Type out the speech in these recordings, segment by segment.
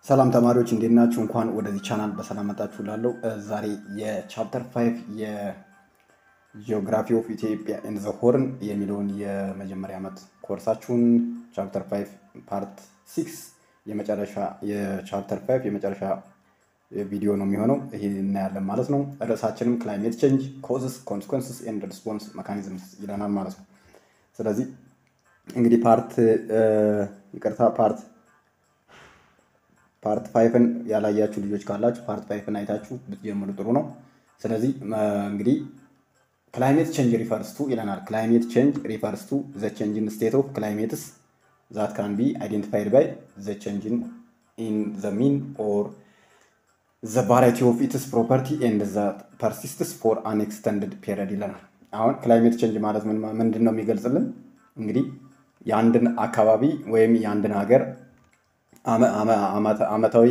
ሰላም ተማሪዎች እንዴት ናችሁ? እንኳን ወደዚህ ቻናል በሰላም መጣችሁ ላለው ዛሬ የቻፕተር ፋይቭ የጂኦግራፊ ኦፍ ኢትዮጵያ ኤንድ ዘ ሆርን የሚለውን የመጀመሪያ ዓመት ኮርሳችሁን ቻፕተር ፋይቭ ፓርት ሲክስ የመጨረሻ የቻፕተር ፋይቭ የመጨረሻ ቪዲዮ ነው የሚሆነው። ይሄ እናያለን ማለት ነው። ርዕሳችንም ክላይሜት ቼንጅ ኮዝስ ኮንስኮንስስ ኤንድ ሪስፖንስ መካኒዝምስ ይለናል ማለት ነው። ስለዚህ እንግዲህ ፓርት ይቅርታ ፓርት ፓርት ፋይፍን ያላያችሁ ልጆች ካላችሁ ፓርት ፋይፍን አይታችሁ ብትጀምሩ ጥሩ ነው። ስለዚህ እንግዲህ ክላይሜት ቼንጅ ሪፈርስ ቱ ይለናል። ክላይሜት ቼንጅ ሪፈርስ ቱ ዘ ቼንጅን ስቴት ኦፍ ክላይሜትስ ዛት ካን ቢ አይዴንቲፋይድ ባይ ዘ ቼንጅን ኢን ዘ ሚን ኦር ዘ ቫራይቲ ኦፍ ኢትስ ፕሮፐርቲ ኤንድ ዘ ፐርሲስትስ ፎር አን ኤክስተንድድ ፔሪድ ይለናል። አሁን ክላይሜት ቼንጅ ማለት ምንድን ነው የሚገልጽልን? እንግዲህ የአንድን አካባቢ ወይም የአንድን ሀገር አመታዊ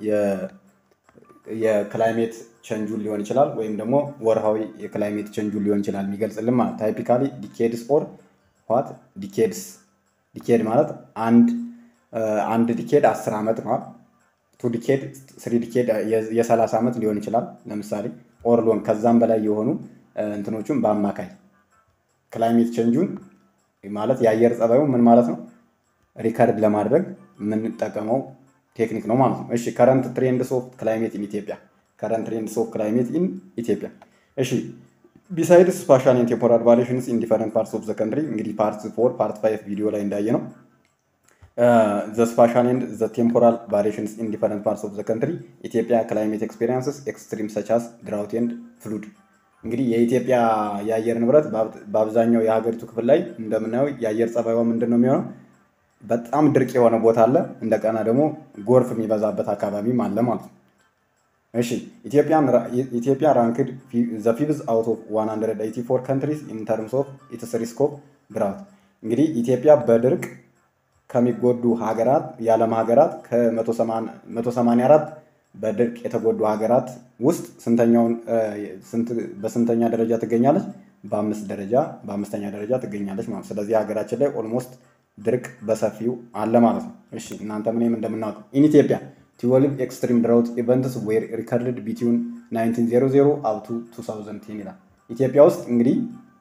የክላይሜት ቸንጁን ሊሆን ይችላል ወይም ደግሞ ወርሃዊ የክላይሜት ቸንጁን ሊሆን ይችላል የሚገልጽልን ማለት ታይፒካሊ ዲኬድስ ኦር ዋት ዲኬድስ ዲኬድ ማለት አንድ አንድ ዲኬድ አስር ዓመት ነው። ቱ ዲኬድ ስሪ ዲኬድ የሰላሳ ዓመት ሊሆን ይችላል ለምሳሌ ኦር ሎን ከዛም በላይ የሆኑ እንትኖቹን በአማካይ ክላይሜት ቸንጁን ማለት የአየር ጸባዩ ምን ማለት ነው ሪከርድ ለማድረግ የምንጠቀመው ቴክኒክ ነው ማለት ነው። እሺ ከረንት ትሬንድስ ኦፍ ክላይሜት ኢን ኢትዮጵያ ከረንት ትሬንድስ ኦፍ ክላይሜት ኢን ኢትዮጵያ። እሺ ቢሳይድስ ስፓሻል ኤንድ ቴምፖራል ቫሪዬሽንስ ኢን ዲፈረንት ፓርትስ ኦፍ ዘ ካንትሪ እንግዲህ ፓርት ፎር ፓርት ፋይቭ ቪዲዮ ላይ እንዳየ ነው ዘ ስፓሻል ኤንድ ዘ ቴምፖራል ቫሪዬሽንስ ኢን ዲፈረንት ፓርትስ ኦፍ ዘ ካንትሪ ኢትዮጵያ ክላይሜት ኤክስፔሪንስስ ኤክስትሪም ሰቻስ ድራውት ኤንድ ፍሉድ እንግዲህ የኢትዮጵያ የአየር ንብረት በአብዛኛው የሀገሪቱ ክፍል ላይ እንደምናየው የአየር ጸባይዋ ምንድን ነው የሚሆነው በጣም ድርቅ የሆነ ቦታ አለ። እንደገና ደግሞ ጎርፍ የሚበዛበት አካባቢም አለ ማለት ነው። እሺ ኢትዮጵያ ራንክድ ዘ ፊፍዝ አውት ኦፍ 184 ካንትሪስ ኢን ተርምስ ኦፍ ኢትስ ሪስክ ኦፍ ድራውት። እንግዲህ ኢትዮጵያ በድርቅ ከሚጎዱ ሀገራት የዓለም ሀገራት ከ184 በድርቅ የተጎዱ ሀገራት ውስጥ ስንተኛውን በስንተኛ ደረጃ ትገኛለች? በአምስት ደረጃ በአምስተኛ ደረጃ ትገኛለች ማለት ስለዚህ ሀገራችን ላይ ኦልሞስት ድርቅ በሰፊው አለ ማለት ነው። እሺ እናንተ ምንም እንደምናውቀው ኢን ኢትዮጵያ ትዌልቭ ኤክስትሪም ድራውት ኢቨንትስ ዌር ሪከርድድ ቢትዊን 1900 አፕ ቱ 2010 ይላል። ኢትዮጵያ ውስጥ እንግዲህ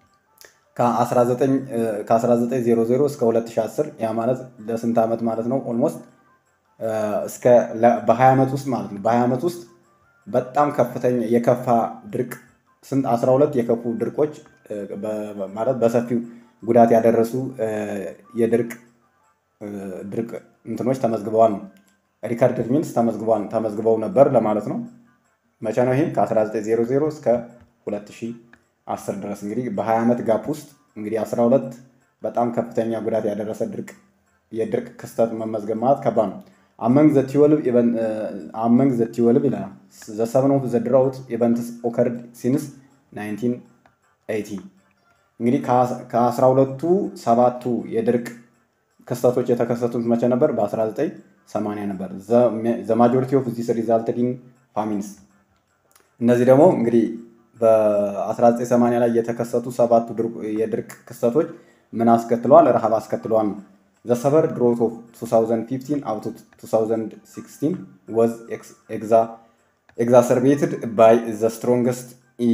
ከ1900 እስከ 2010 ያ ማለት ለስንት ዓመት ማለት ነው? ኦልሞስት እስከ በ20 ዓመት ውስጥ ማለት ነው። በ20 ዓመት ውስጥ በጣም ከፍተኛ የከፋ ድርቅ ስንት 12 የከፉ ድርቆች ማለት በሰፊው ጉዳት ያደረሱ የድርቅ ድርቅ እንትኖች ተመዝግበዋል ነው። ሪከርድ ሚንስ ተመዝግበዋል ተመዝግበው ነበር ለማለት ነው። መቼ ነው ይህም? ከ1900 እስከ 2010 ድረስ እንግዲህ በ20 ዓመት ጋፕ ውስጥ እንግዲህ 12 በጣም ከፍተኛ ጉዳት ያደረሰ ድርቅ የድርቅ ክስተት መመዝገብ ማለት ከባድ ነው። አመንግ ዘ ትዌልቭ አመንግ ዘ ትዌልቭ ይለናል ዘ ሰቨን ኦፍ ዘ ድራውት ኢቨንትስ ኦከርድ ሲንስ 1980 እንግዲህ ከአስራ ሁለቱ ሰባቱ የድርቅ ክስተቶች የተከሰቱት መቼ ነበር? በ1980 ነበር። ዘ ማጆሪቲ ኦፍ ዚስ ሪዛልትድ ኢን ፋሚንስ። እነዚህ ደግሞ እንግዲህ በ1980 ላይ የተከሰቱ ሰባቱ የድርቅ ክስተቶች ምን አስከትለዋል? ረሃብ አስከትለዋል ነው። ዘ ሰቨር ድሮት ኦፍ 2015 አፕ ቱ 2016 ወዝ ኤግዛሰርቤትድ ባይ ዘ ስትሮንገስት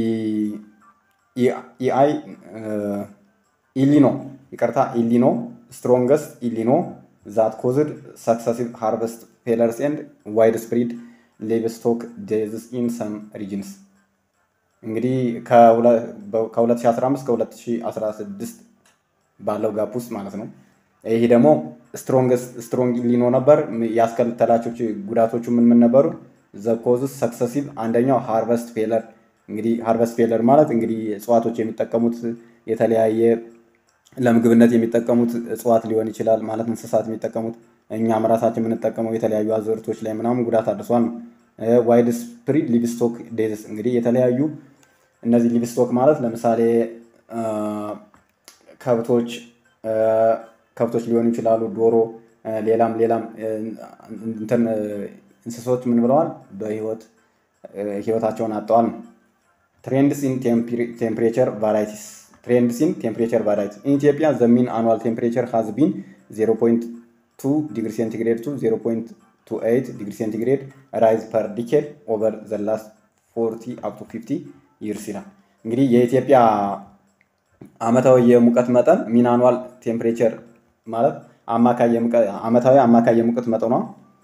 ኢአይ ኢሊኖ ይቅርታ ኢሊኖ ስትሮንገስት ኢሊኖ ዛት ኮዝድ ሰክሰሲቭ ሃርቨስት ፌለርስ ኤንድ ዋይድ ስፕሪድ ሌቭስቶክ ዴዝስ ኢን ሰም ሪጅንስ እንግዲህ ከ2015 ከ2016 ባለው ጋፕ ውስጥ ማለት ነው። ይህ ደግሞ ስትሮንግ ኢሊኖ ነበር። ያስከተላቸው ጉዳቶቹ ምን ምን ነበሩ? ዘ ኮዝስ ሰክሰሲቭ አንደኛው ሃርቨስት ፌለር እንግዲህ ሃርቨስት ፌለር ማለት እንግዲህ እጽዋቶች የሚጠቀሙት የተለያየ ለምግብነት የሚጠቀሙት እጽዋት ሊሆን ይችላል ማለት እንስሳት የሚጠቀሙት እኛም ራሳችን የምንጠቀመው የተለያዩ አዝርቶች ላይ ምናምን ጉዳት አድርሷል ነው። ዋይድ ስፕሪድ ሊቭስቶክ ዴዝስ እንግዲህ የተለያዩ እነዚህ ሊቭስቶክ ማለት ለምሳሌ ከብቶች ከብቶች ሊሆኑ ይችላሉ፣ ዶሮ፣ ሌላም ሌላም እንትን እንስሶች ምን ብለዋል በህይወት ህይወታቸውን አጥተዋል ነው። ትሬንድስ ኢን ቴምፕሬቸር ቫራይቲስ ትሬንድስ ኢን ቴምፕሬቸር ቫራይቲስ ኢን ኢትዮጵያ ዘ ሚን አኑዋል ቴምፕሬቸር ሃዝ ቢን 0.2 ዲግሪ ሴንቲግሬድ ቱ ቱ ኤይት ዲግሪ ሴንቲግሬድ ራይዝ ፐር ዲኬድ ኦቨር ዘ ላስት ፎርቲ አፕ ቱ ፊፍቲ ይርስ ይላል። እንግዲህ የኢትዮጵያ አመታዊ የሙቀት መጠን ሚን አኑዋል ቴምፕሬቸር ማለት አመታዊ አማካይ የሙቀት መጠኗ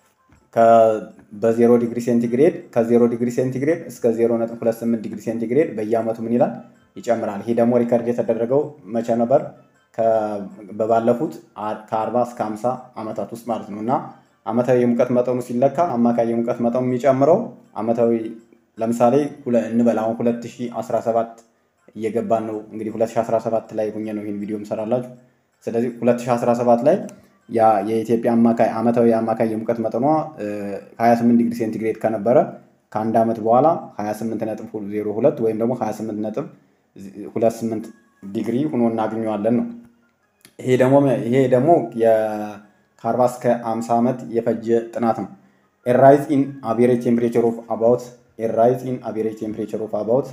በዜሮ ዲግሪ ሴንቲግሬድ ከዜሮ ዲግሪ ሴንቲግሬድ እስከ ዜሮ ነጥብ ሁለት ስምንት ዲግሪ ሴንቲግሬድ በየአመቱ ምን ይላል ይጨምራል። ይህ ደግሞ ሪከርድ የተደረገው መቼ ነበር? በባለፉት ከአርባ እስከ ሀምሳ ዓመታት ውስጥ ማለት ነው እና አመታዊ የሙቀት መጠኑ ሲለካ አማካይ የሙቀት መጠኑ የሚጨምረው አመታዊ ለምሳሌ እንበል አሁን 2017 እየገባን ነው እንግዲህ 2017 ላይ ሁኜ ነው ይህን ቪዲዮ ምሰራላችሁ። ስለዚህ 2017 ላይ የኢትዮጵያ አማካይ አመታዊ አማካይ የሙቀት መጠኗ 28 ዲግሪ ሴንቲግሬድ ከነበረ ከአንድ ዓመት በኋላ 28 ነጥብ 02 ወይም ደግሞ 28 ነጥብ 28 ዲግሪ ሆኖ እናገኘዋለን ነው። ይሄ ደግሞ ይሄ ደግሞ ከ40 እስከ 50 ዓመት የፈጀ ጥናት ነው። ኤራይዝ ኢን አቬሬጅ ቴምፕሬቸር ኦፍ አባውት ኤራይዝ ኢን አቬሬጅ ቴምፕሬቸር ኦፍ አባውት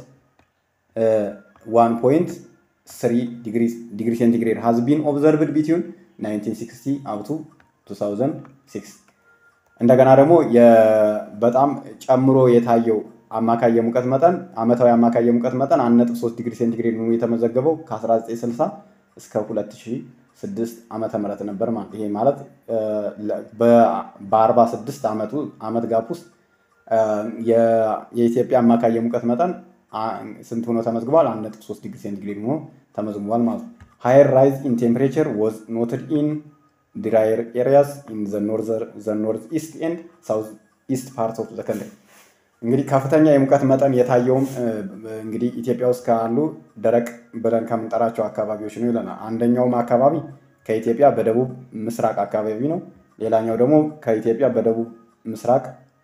1.3 ዲግሪ ሴንቲግሬድ ሃዝ ቢን ኦብዘርቭድ ቢትዊን 1960 አፕቱ 2006 እንደገና ደግሞ በጣም ጨምሮ የታየው አማካይ የሙቀት መጠን አመታዊ አማካይ የሙቀት መጠን 1.3 ዲግሪ ሴንቲግሬድ ሆኖ የተመዘገበው ከ1960 እስከ 2006 ዓመተ ምህረት ነበር ማለት ይሄ ማለት በ46 ዓመቱ ዓመት ጋፕ ውስጥ የኢትዮጵያ አማካይ የሙቀት መጠን ስንት ሆኖ ተመዝግቧል? 1.3 ዲግሪ ሴንቲግሬድ ሆኖ ተመዝግቧል ማለት ነው። ሃየር ራይዝ ኢን ቴምፕሬቸር ዋዝ ኖትድ ኢን ድራየር ኤሪያስ ኢን ዘ ኖርዝ ኢስት ኤንድ ሳውዝ ኢስት ፓርት ኦፍ ዘ ከንትሪ። እንግዲህ ከፍተኛ የሙቀት መጠን የታየውም እንግዲህ ኢትዮጵያ ውስጥ ካሉ ደረቅ ብለን ከምንጠራቸው አካባቢዎች ነው ይለናል። አንደኛውም አካባቢ ከኢትዮጵያ በደቡብ ምስራቅ አካባቢ ነው። ሌላኛው ደግሞ ከኢትዮጵያ በደቡብ ምስራቅ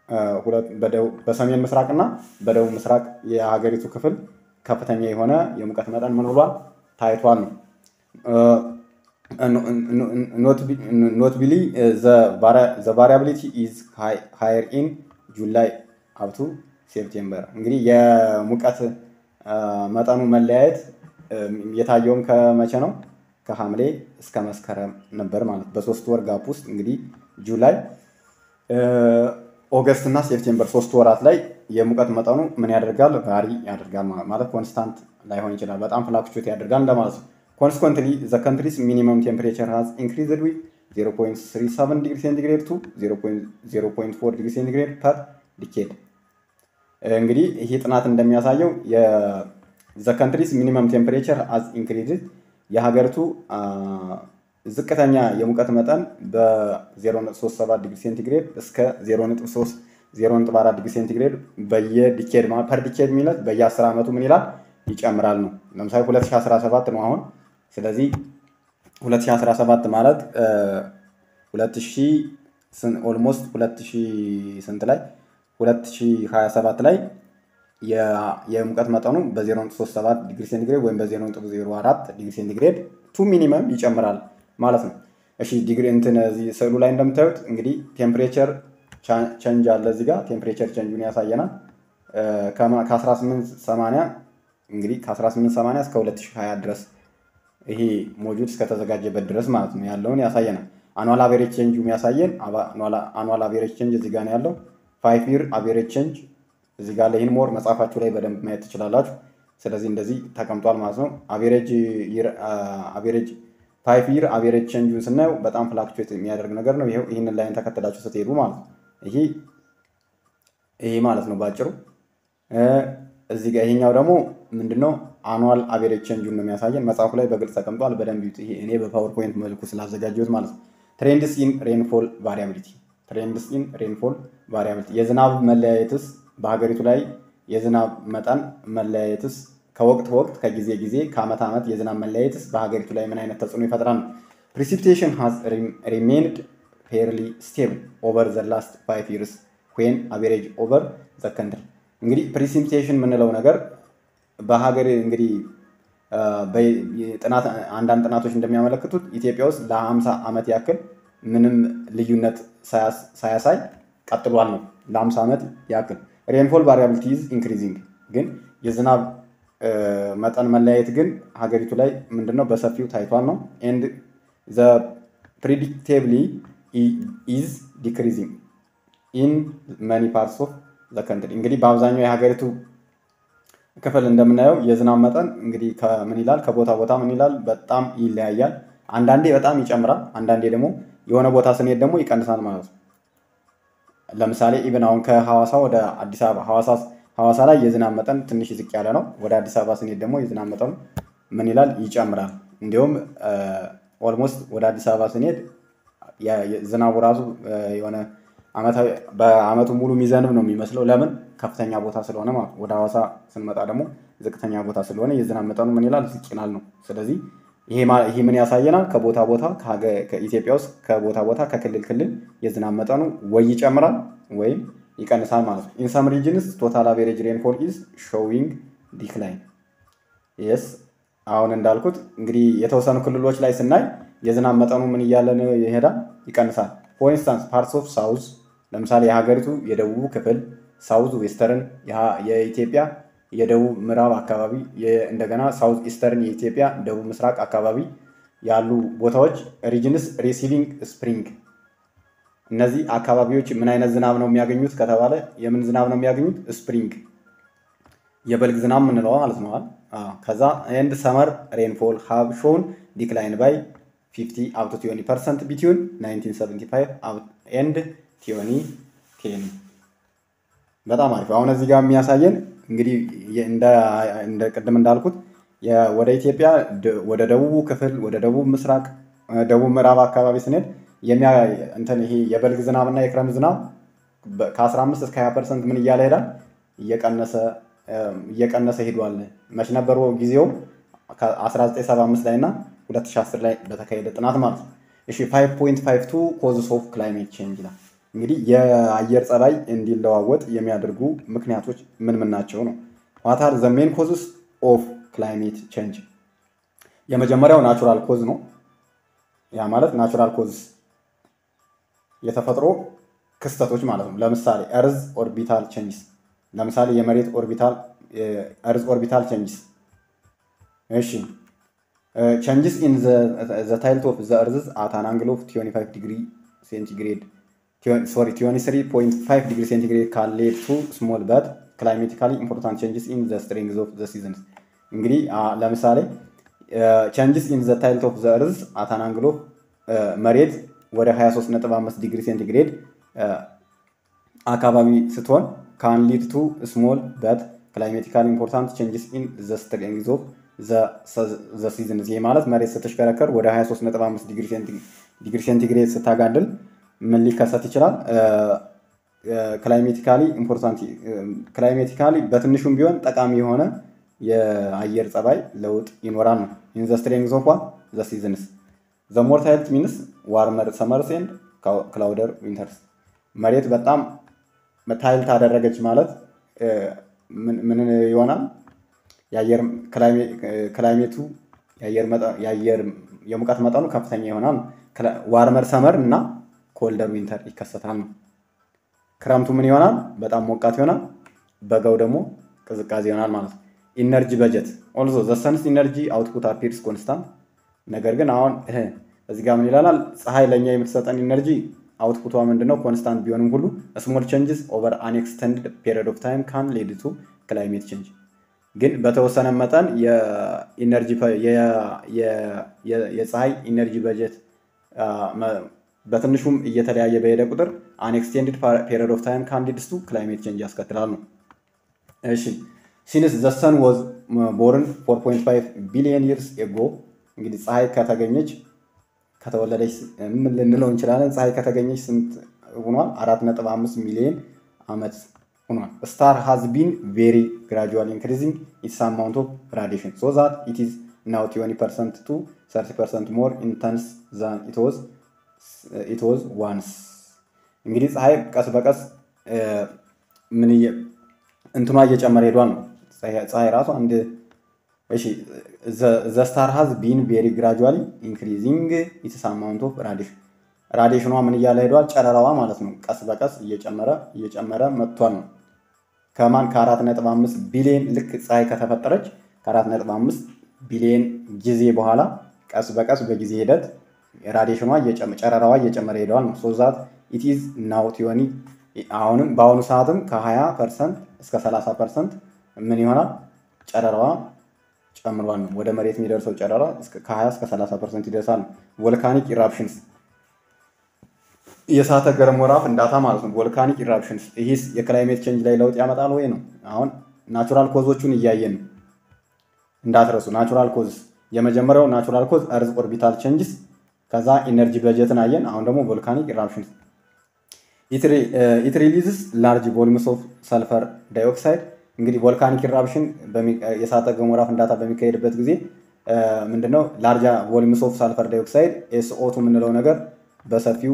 በሰሜን ምስራቅ እና በደቡብ ምስራቅ የሀገሪቱ ክፍል ከፍተኛ የሆነ የሙቀት መጠን ምን ብሏል ታይቷል ነው። ኖትቢሊ ዘ ቫሪያቢሊቲ ኢዝ ሃየር ኢን ጁላይ አብቱ ሴፕቴምበር። እንግዲህ የሙቀት መጠኑ መለያየት የታየውም ከመቼ ነው? ከሐምሌ እስከ መስከረም ነበር ማለት በሶስት ወር ጋፕ ውስጥ እንግዲህ ጁላይ ኦገስት እና ሴፕቴምበር ሶስት ወራት ላይ የሙቀት መጠኑ ምን ያደርጋል? ቫሪ ያደርጋል ማለት ኮንስታንት ላይሆን ይችላል። በጣም ፍላክቹዌት ያደርጋል እንደማለት ነው። ኮንስኮንትሊ ዘ ካንትሪስ ሚኒመም ቴምፕሬቸር ሃዝ ኢንክሪዝድ ዊዝ 0.37 ዲግሪ ሴንቲግሬድ ቱ 0.4 ዲግሪ ሴንቲግሬድ ፐር ዲኬድ። እንግዲህ ይህ ጥናት እንደሚያሳየው ዘ ካንትሪስ ሚኒመም ቴምፕሬቸር ሃዝ ኢንክሪዝድ የሀገሪቱ ዝቅተኛ የሙቀት መጠን በ0.37 ዲግሪ ሴንቲግሬድ እስከ 0.4 ዲግሪ ሴንቲግሬድ በየዲኬድ ፐር ዲኬድ የሚለት በየ10 ዓመቱ ምን ይላል ይጨምራል ነው። ለምሳሌ 2017 ነው አሁን። ስለዚህ 2017 ማለት 2000 ኦልሞስት 2000 ስንት ላይ 2027 ላይ የሙቀት መጠኑ በ0.37 ዲግሪ ሴንቲግሬድ ወይም በ0.04 ዲግሪ ሴንቲግሬድ ቱ ሚኒመም ይጨምራል ማለት ነው። እሺ ዲግሪ እንትን እዚህ ስዕሉ ላይ እንደምታዩት እንግዲህ ቴምፕሬቸር ቸንጅ አለ እዚህ ጋር ቴምፕሬቸር ቸንጁን ያሳየናል። ከ1880 እንግዲህ ከ1880 እስከ 2020 ድረስ ይሄ ሞጁል እስከተዘጋጀበት ድረስ ማለት ነው ያለውን ያሳየናል። አኗል አቬሬጅ ቼንጅ የሚያሳየን አኗል አቬሬጅ ቼንጅ እዚህ ጋር ነው ያለው። ፋይቭ ይር አቬሬጅ ቼንጅ እዚህ ጋር ለይህን ሞር መጽሐፋችሁ ላይ በደንብ ማየት ትችላላችሁ። ስለዚህ እንደዚህ ተቀምጧል ማለት ነው። አቬሬጅ አቬሬጅ ፋይቭ ይር አቬሬጅ ቼንጁን ስናየው በጣም ፍላክቹዌት የሚያደርግ ነገር ነው። ይሄው ይህንን ላይን ተከትላችሁ ስትሄዱ ማለት ነው። ይሄ ይሄ ማለት ነው ባጭሩ። እዚህ ጋር ይሄኛው ደግሞ ምንድነው አኑዋል አቬሬጅ ቼንጁን ነው የሚያሳየን። መጽሐፉ ላይ በግልጽ ተቀምጧል። በደንብ ይዩት። ይሄ እኔ በፓወርፖይንት መልኩ ስላዘጋጀሁት ማለት ነው። ትሬንድስ ኢን ሬንፎል ቫሪያቢሊቲ ትሬንድስ ኢን ሬንፎል ቫሪያቢሊቲ የዝናብ መለያየትስ በሀገሪቱ ላይ የዝናብ መጠን መለያየትስ ከወቅት ወቅት ከጊዜ ጊዜ ከዓመት ዓመት የዝናብ መለያየትስ በሀገሪቱ ላይ ምን አይነት ተጽዕኖ ይፈጥራል? ፕሪሲፒቴሽን ሃዝ ሪሜንድ ፌርሊ ስቴብል ኦቨር ዘ ላስት ፋይቭ ይርስ ዌን አቬሬጅ ኦቨር ዘ ከንትሪ። እንግዲህ ፕሪሲፒቴሽን የምንለው ነገር በሀገር እንግዲህ ጥናት አንዳንድ ጥናቶች እንደሚያመለክቱት ኢትዮጵያ ውስጥ ለ50 ዓመት ያክል ምንም ልዩነት ሳያሳይ ቀጥሏል ነው ለ50 ዓመት ያክል ሬንፎል ቫሪያቢሊቲ ኢዝ ኢንክሪዚንግ ግን የዝናብ መጠን መለያየት ግን ሀገሪቱ ላይ ምንድነው በሰፊው ታይቷል ነው ኤንድ ዘ ፕሪዲክቴብሊ ኢዝ ዲክሪዚንግ ኢን መኒ ፓርትስ ኦፍ ዘ ከንትሪ እንግዲህ በአብዛኛው የሀገሪቱ ክፍል እንደምናየው የዝናብ መጠን እንግዲህ ከምን ይላል ከቦታ ቦታ ምን ይላል በጣም ይለያያል። አንዳንዴ በጣም ይጨምራል፣ አንዳንዴ ደግሞ የሆነ ቦታ ስንሄድ ደግሞ ይቀንሳል ማለት ነው። ለምሳሌ ኢብን አሁን ከሐዋሳ ወደ አዲስ አበባ ሐዋሳ ሐዋሳ ላይ የዝናብ መጠን ትንሽ ዝቅ ያለ ነው። ወደ አዲስ አበባ ስንሄድ ደግሞ የዝናብ መጠኑ ምን ይላል ይጨምራል። እንዲሁም ኦልሞስት ወደ አዲስ አበባ ስንሄድ ዝናቡ ራሱ የሆነ ዓመታዊ በዓመቱ ሙሉ የሚዘንብ ነው የሚመስለው። ለምን ከፍተኛ ቦታ ስለሆነ ማለት ወደ ሐዋሳ ስንመጣ ደግሞ ዝቅተኛ ቦታ ስለሆነ የዝናብ መጠኑ ምን ይላል ዝቅ ይላል ነው። ስለዚህ ይሄ ምን ያሳየናል? ከቦታ ቦታ ከኢትዮጵያ ውስጥ ከቦታ ቦታ ከክልል ክልል የዝናብ መጠኑ ወይ ይጨምራል ወይም ይቀንሳል ማለት ነው። ኢን ሰም ሪጅንስ ቶታል አቬሬጅ ሬንፎል ኢዝ ሾዊንግ ዲክላይን የስ አሁን እንዳልኩት እንግዲህ የተወሰኑ ክልሎች ላይ ስናይ የዝናብ መጠኑ ምን እያለ ይሄዳል? ይቀንሳል። ፎር ኢንስታንስ ፓርትስ ኦፍ ሳውዝ ለምሳሌ የሀገሪቱ የደቡቡ ክፍል ሳውዝ ዌስተርን የኢትዮጵያ የደቡብ ምዕራብ አካባቢ እንደገና ሳውዝ ኢስተርን የኢትዮጵያ ደቡብ ምስራቅ አካባቢ ያሉ ቦታዎች ሪጅንስ ሪሲቪንግ ስፕሪንግ እነዚህ አካባቢዎች ምን አይነት ዝናብ ነው የሚያገኙት ከተባለ የምን ዝናብ ነው የሚያገኙት? ስፕሪንግ የበልግ ዝናብ ምንለው ማለት ነው። ከዛ ኤንድ ሰመር ሬንፎል ሃቭ ሾውን ዲክላይን ባይ 50 አፕ ቱ 20 ፐርሰንት ቢትዊን 1975 ኤንድ 2010 በጣም አሪፍ። አሁን እዚህ ጋር የሚያሳየን እንግዲህ እንደ ቅድም እንዳልኩት ወደ ኢትዮጵያ ወደ ደቡቡ ክፍል ወደ ደቡብ ምስራቅ ደቡብ ምዕራብ አካባቢ ስንሄድ እንትን ይሄ የበልግ ዝናብ እና የክረምት ዝናብ ከ15 እስከ 20 ፐርሰንት ምን እያለ ሄዳል እየቀነሰ እየቀነሰ ሄዷል። መች ነበሩ ጊዜው ከ1975 ላይ እና 2010 ላይ በተካሄደ ጥናት ማለት ነው። እሺ 5.52 ኮዝስ ኦፍ ክላይሜት ቼንጅ ይላል። እንግዲህ የአየር ጸባይ እንዲለዋወጥ የሚያደርጉ ምክንያቶች ምን ምን ናቸው ነው? ዋት አር ዘ ሜን ኮዝስ ኦፍ ክላይሜት ቼንጅ? የመጀመሪያው ናቹራል ኮዝ ነው። ያ ማለት ናቹራል ኮዝ የተፈጥሮ ክስተቶች ማለት ነው። ለምሳሌ እርዝ ኦርቢታል ቼንጅስ፣ ለምሳሌ የመሬት ኦርቢታል እርዝ ኦርቢታል ቼንጅስ። እሺ ቼንጅስ ኢን ዘ ታይልት ኦፍ ዘ እርዝ አት አን አንግል ኦፍ 25 ዲግሪ ሴንቲግሬድ ሶሪ 23.5 ዲግሪ ሴንቲግሬድ ካን ሌድ ቱ ስሞል በት ክላይሜቲካሊ ኢምፖርታንት ቼንጅስ ኢን ዘ ስትሪንግዝ ኦፍ ዘ ሲዝንስ። እንግዲህ ለምሳሌ ቼንጅስ ኢን ዘ ታይልት ኦፍ ዘ እርዝ አት አን አንግል ኦፍ መሬት ወደ 23.5 ዲግሪ ሴንቲግሬድ አካባቢ ስትሆን ካን ሊድ ቱ ስሞል በት ክላይሜቲካሊ ኢምፖርታንት ቼንጅስ ኢን ዘ ስትሪንግዝ ኦፍ ዘ ሲዝንስ። ይህ ማለት መሬት ስትሽከረከር ወደ 23.5 ዲግሪ ሴንቲግሬድ ስታጋድል ምን ሊከሰት ይችላል? ክላይሜቲካሊ ኢምፖርታንት ክላይሜቲካሊ በትንሹም ቢሆን ጠቃሚ የሆነ የአየር ጸባይ ለውጥ ይኖራል ነው። ኢን ዘ ስትሬንግዝ ኦፍ ዘ ሲዝንስ ዘ ሞር ታይልት ሚንስ ዋርመር ሰመርስ ኤንድ ክላውደር ዊንተርስ። መሬት በጣም ታይልት አደረገች ማለት ምን ይሆናል? የአየር ክላይሜቱ የአየር የሙቀት መጠኑ ከፍተኛ ይሆናል። ዋርመር ሰመር እና ኮልደር ዊንተር ይከሰታል ነው። ክረምቱ ምን ይሆናል? በጣም ሞቃት ይሆናል። በጋው ደግሞ ቅዝቃዜ ይሆናል ማለት ነው። ኢነርጂ በጀት ኦልዞ ዘ ሰንስ ኢነርጂ አውትፑት አፒርስ ኮንስታንት። ነገር ግን አሁን እዚህ ጋር ምን ይላል? ፀሐይ ለእኛ የምትሰጠን ኢነርጂ አውትፑቷ ምንድን ነው? ኮንስታንት ቢሆንም ሁሉ ስሞል ቼንጅስ ኦቨር አን ኤክስተንድድ ፔሪድ ኦፍ ታይም ካን ሌድ ቱ ክላይሜት ቼንጅ። ግን በተወሰነ መጠን የኢነርጂ የፀሐይ ኢነርጂ በጀት በትንሹም እየተለያየ በሄደ ቁጥር አን ኤክስቴንድድ ፔሪድ ኦፍ ታይም ካን ሊድስ ቱ ክላይሜት ቼንጅ ያስከትላል ነው። እሺ ሲንስ ዘ ሰን ዋዝ ቦርን 4.5 ቢሊዮን ይርስ ኤጎ እንግዲህ ፀሐይ ከተገኘች ከተወለደች ምን ልንለው እንችላለን? ፀሐይ ከተገኘች ስንት ሆኗል? 4.5 ሚሊዮን ዓመት ሆኗል። ስታር ሃዝ ቢን ቬሪ ግራጁዋል ኢንክሪዚንግ ኢትስ አማውንት ኦፍ ራዲሽን ሶ ዛት ኢት ኢዝ ናው 20 ፐርሰንት ቱ 30 ፐርሰንት ሞር ኢንተንስ ዛን ኢት ዋዝ ኢት ዋዝ ዋንስ። እንግዲህ ፀሐይ ቀስ በቀስ ምን እንትኗ እየጨመረ ሄዷል ነው። ፀሐይ ራሱ አንድ እሺ ዘ ስታር ሃዝ ቢን ቬሪ ግራጁዋሊ ኢንክሪዚንግ ኢትስ አማውንት ኦፍ ራዲሽን ራዲሽኗ ምን እያለ ሄዷል? ጨረራዋ ማለት ነው። ቀስ በቀስ እየጨመረ እየጨመረ መጥቷል ነው። ከማን ከአራት ነጥብ አምስት ቢሊዮን ልክ ፀሐይ ከተፈጠረች ከአራት ነጥብ አምስት ቢሊዮን ጊዜ በኋላ ቀስ በቀስ በጊዜ ሂደት ራዲሽኗ ጨረራዋ እየጨመረ ሄደዋል ነው። ሶ ዛት ኢት ኢዝ ናው ቲዮኒ አሁንም በአሁኑ ሰዓትም ከ20 ፐርሰንት እስከ 30 ፐርሰንት ምን ይሆናል ጨረራዋ ጨምሯል ነው። ወደ መሬት የሚደርሰው ጨረራ ከ20 እስከ 30 ፐርሰንት ይደርሳል ነው። ቮልካኒክ ኢራፕሽንስ የእሳተ ገሞራ ፍንዳታ ማለት ነው። ቮልካኒክ ኢራፕሽንስ ይህስ የክላይሜት ቼንጅ ላይ ለውጥ ያመጣል ወይ ነው። አሁን ናቹራል ኮዞቹን እያየን ነው እንዳትረሱ። ናቹራል ኮዝ የመጀመሪያው ናቹራል ኮዝ እርዝ ኦርቢታል ቼንጅስ፣ ከዛ ኢነርጂ በጀትን አየን። አሁን ደግሞ ቮልካኒክ ኢራፕሽንስ ኢት ሪሊዝስ ላርጅ ቮሊምስ ኦፍ ሰልፈር ዳይኦክሳይድ እንግዲህ ቮልካኒክ ኢራፕሽን የእሳተ ገሞራ ፍንዳታ በሚካሄድበት ጊዜ ምንድነው ላርጃ ቮሊምስ ኦፍ ሳልፈር ዳይኦክሳይድ ኤስኦቱ የምንለው ነገር በሰፊው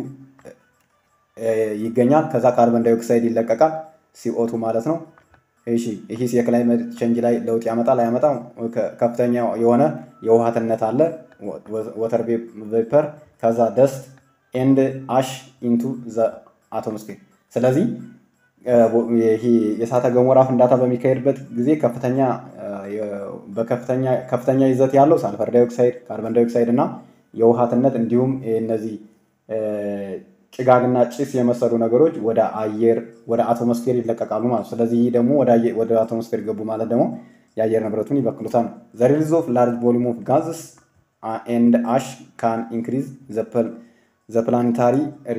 ይገኛል። ከዛ ካርበን ዳይኦክሳይድ ይለቀቃል፣ ሲኦቱ ማለት ነው። እሺ ይህስ የክላይሜት ቼንጅ ላይ ለውጥ ያመጣል አያመጣም? ከፍተኛ የሆነ የውሃትነት አለ፣ ወተር ቬፐር፣ ከዛ ደስት ኤንድ አሽ ኢንቱ ዘ አቶሞስፌር። ስለዚህ ይሄ የእሳተ ገሞራ ፍንዳታ በሚካሄድበት ጊዜ ከፍተኛ በከፍተኛ ከፍተኛ ይዘት ያለው ሳልፈር ዳይኦክሳይድ፣ ካርበን ዳይኦክሳይድ እና የውሃትነት እንዲሁም እነዚህ ጭጋግና ጭስ የመሰሉ ነገሮች ወደ አየር ወደ አቶሞስፌር ይለቀቃሉ ማለት ነው። ስለዚህ ይህ ደግሞ ወደ አቶሞስፌር ገቡ ማለት ደግሞ የአየር ንብረቱን ይበክሉታል ነው። ዘ ሪሊዝ ኦፍ ላርጅ ቮሊዩም ኦፍ ጋዝስ ኤንድ አሽ ካን ኢንክሪዝ ዘ ፕላኔታሪ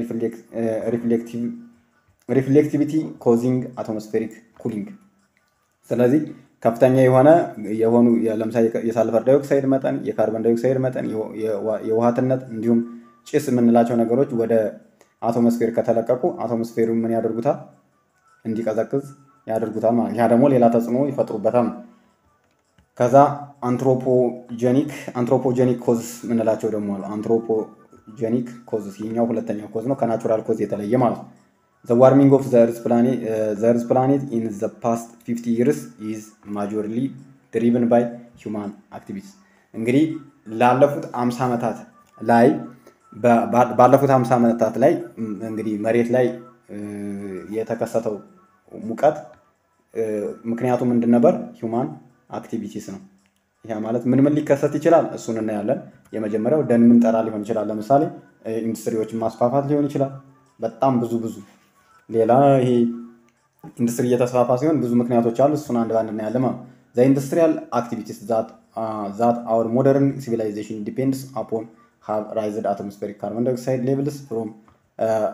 ሪፍሌክቲቪቲ ኮዚንግ አቶሞስፌሪክ ኩሊንግ። ስለዚህ ከፍተኛ የሆነ የሆኑ ለምሳሌ የሳልፈር ዳይኦክሳይድ መጠን፣ የካርበን ዳይኦክሳይድ መጠን፣ የውሃትነት እንዲሁም ጭስ የምንላቸው ነገሮች ወደ አቶሞስፌር ከተለቀቁ አቶሞስፌሩ ምን ያደርጉታል? እንዲቀዘቅዝ ያደርጉታል ማለት ያ ደግሞ ሌላ ተጽዕኖ ይፈጥሩበታል ነው። ከዛ አንትሮፖጀኒክ አንትሮፖጀኒክ ኮዝ የምንላቸው ደግሞ አሉ። አንትሮፖጀኒክ ኮዝ ይህኛው ሁለተኛው ኮዝ ነው፣ ከናቹራል ኮዝ የተለየ ማለት ነው። ዘ ዋርሚንግ ኦፍ ዘ እርዝ ፕላኔት ኢን ዘ ፓስት ፊፍቲ ይርስ ኢዝ ማጆርሊ ድሪቭን ባይ ሂውማን አክቲቪቲስ። እንግዲህ ላለፉት አምሳ ዓመታት ላይ ባለፉት ሀምሳ ዓመታት ላይ እንግዲህ መሬት ላይ የተከሰተው ሙቀት ምክንያቱ ምንድን ነበር? ሂውማን አክቲቪቲስ ነው። ይህ ማለት ምን ምን ሊከሰት ይችላል? እሱን እናያለን። የመጀመሪያው ደን ምንጠራ ሊሆን ይችላል። ለምሳሌ ኢንዱስትሪዎችን ማስፋፋት ሊሆን ይችላል። በጣም ብዙ ብዙ ሌላ ይሄ ኢንዱስትሪ እየተስፋፋ ሲሆን ብዙ ምክንያቶች አሉ። እሱን አንድ ባንድ እናያለን ማለት ዘ ኢንዱስትሪያል አክቲቪቲስ ዛት አወር ሞደርን ሲቪላይዜሽን ዲፔንድስ አፖን have raised atmospheric carbon dioxide levels from uh,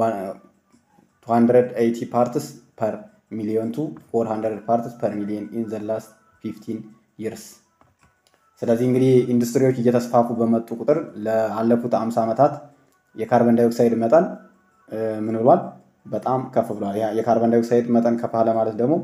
280 parts per million to 400 parts per million in the last 15 years. ስለዚህ እንግዲህ ኢንዱስትሪዎች እየተስፋፉ በመጡ ቁጥር ለአለፉት 50 ዓመታት የካርበን ዳይኦክሳይድ መጠን ምን ብሏል? በጣም ከፍ ብሏል። የካርበን ዳይኦክሳይድ መጠን ከፍ አለ ማለት ደግሞ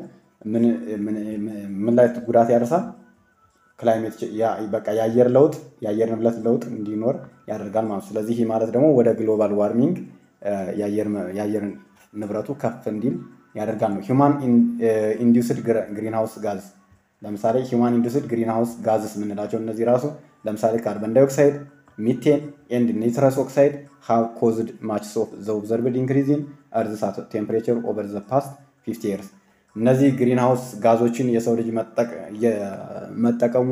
ምን ላይ ጉዳት ያደርሳል? ክላይሜት በቃ የአየር ለውጥ የአየር ንብረት ለውጥ እንዲኖር ያደርጋል ማለት ነው። ስለዚህ ይህ ማለት ደግሞ ወደ ግሎባል ዋርሚንግ የአየር ንብረቱ ከፍ እንዲል ያደርጋል ነው። ሂውማን ኢንዲውስድ ግሪንሃውስ ጋዝ ለምሳሌ ሂውማን ኢንዲውስድ ግሪንሃውስ ጋዝስ የምንላቸው እነዚህ ራሱ ለምሳሌ ካርበን ዳይኦክሳይድ፣ ሚቴን ኤንድ ኒትረስ ኦክሳይድ ሃቭ ኮዝድ ማችስ ኦፍ ዘ ኦብዘርቭድ ኢንክሪዝ ኢን እርዝ ቴምፕሬቸር ኦቨር ዘ ፓስት ፊፍቲ ይርስ እነዚህ ግሪን ሃውስ ጋዞችን የሰው ልጅ መጠቀሙ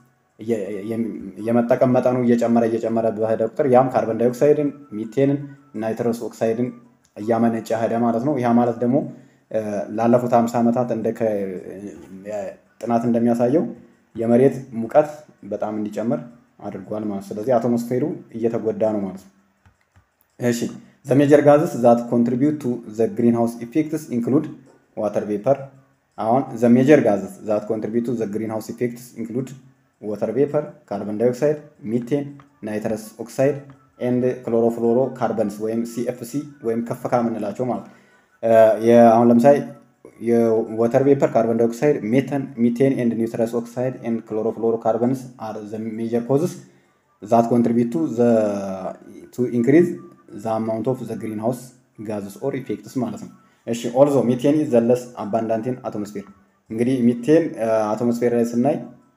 የመጠቀም መጠኑ እየጨመረ እየጨመረ በሄደ ቁጥር ያም ካርበን ዳይኦክሳይድን፣ ሚቴንን፣ ናይትረስ ኦክሳይድን እያመነጨ ሄደ ማለት ነው። ያ ማለት ደግሞ ላለፉት ሀምሳ ዓመታት እንደ ጥናት እንደሚያሳየው የመሬት ሙቀት በጣም እንዲጨምር አድርጓል ማለት ስለዚህ አቶሞስፌሩ እየተጎዳ ነው ማለት ነው። እሺ ዘ ሜጀር ጋዝስ ዛት ኮንትሪቢዩት ቱ ዘ ግሪን ሃውስ ኢፌክትስ ኢንክሉድ ዋተር ቬፐር አሁን ዘ ሜጀር ጋዝስ ዛት ኮንትሪቢዩት ቱ ዘ ግሪን ሃውስ ኢፌክትስ ኢንክሉድ ዋተር ቬፐር፣ ካርበን ዳይኦክሳይድ፣ ሚቴን፣ ናይትረስ ኦክሳይድ ኤንድ ክሎሮፍሎሮ ካርበንስ ወይም ሲኤፍሲ ወይም ከፍካ የምንላቸው ማለት አሁን ለምሳሌ የዋተር ቬፐር፣ ካርበን ዳይኦክሳይድ፣ ሜተን፣ ሚቴን ኤንድ ኒውትረስ ኦክሳይድ ኤንድ ክሎሮፍሎሮ ካርበንስ አር ዘ ሜጀር ኮዝስ ዛት ኮንትሪቢዩት ቱ ኢንክሪዝ ዘ አማውንት ኦፍ ዘ ግሪን ሃውስ ጋዝስ ኦር ኢፌክትስ ማለት ነው። እሺ ኦልዞ ሚቴን ኢዝ ዘ ለስ አባንዳንቲን አቶሞስፌር እንግዲህ ሚቴን አቶሞስፌር ላይ ስናይ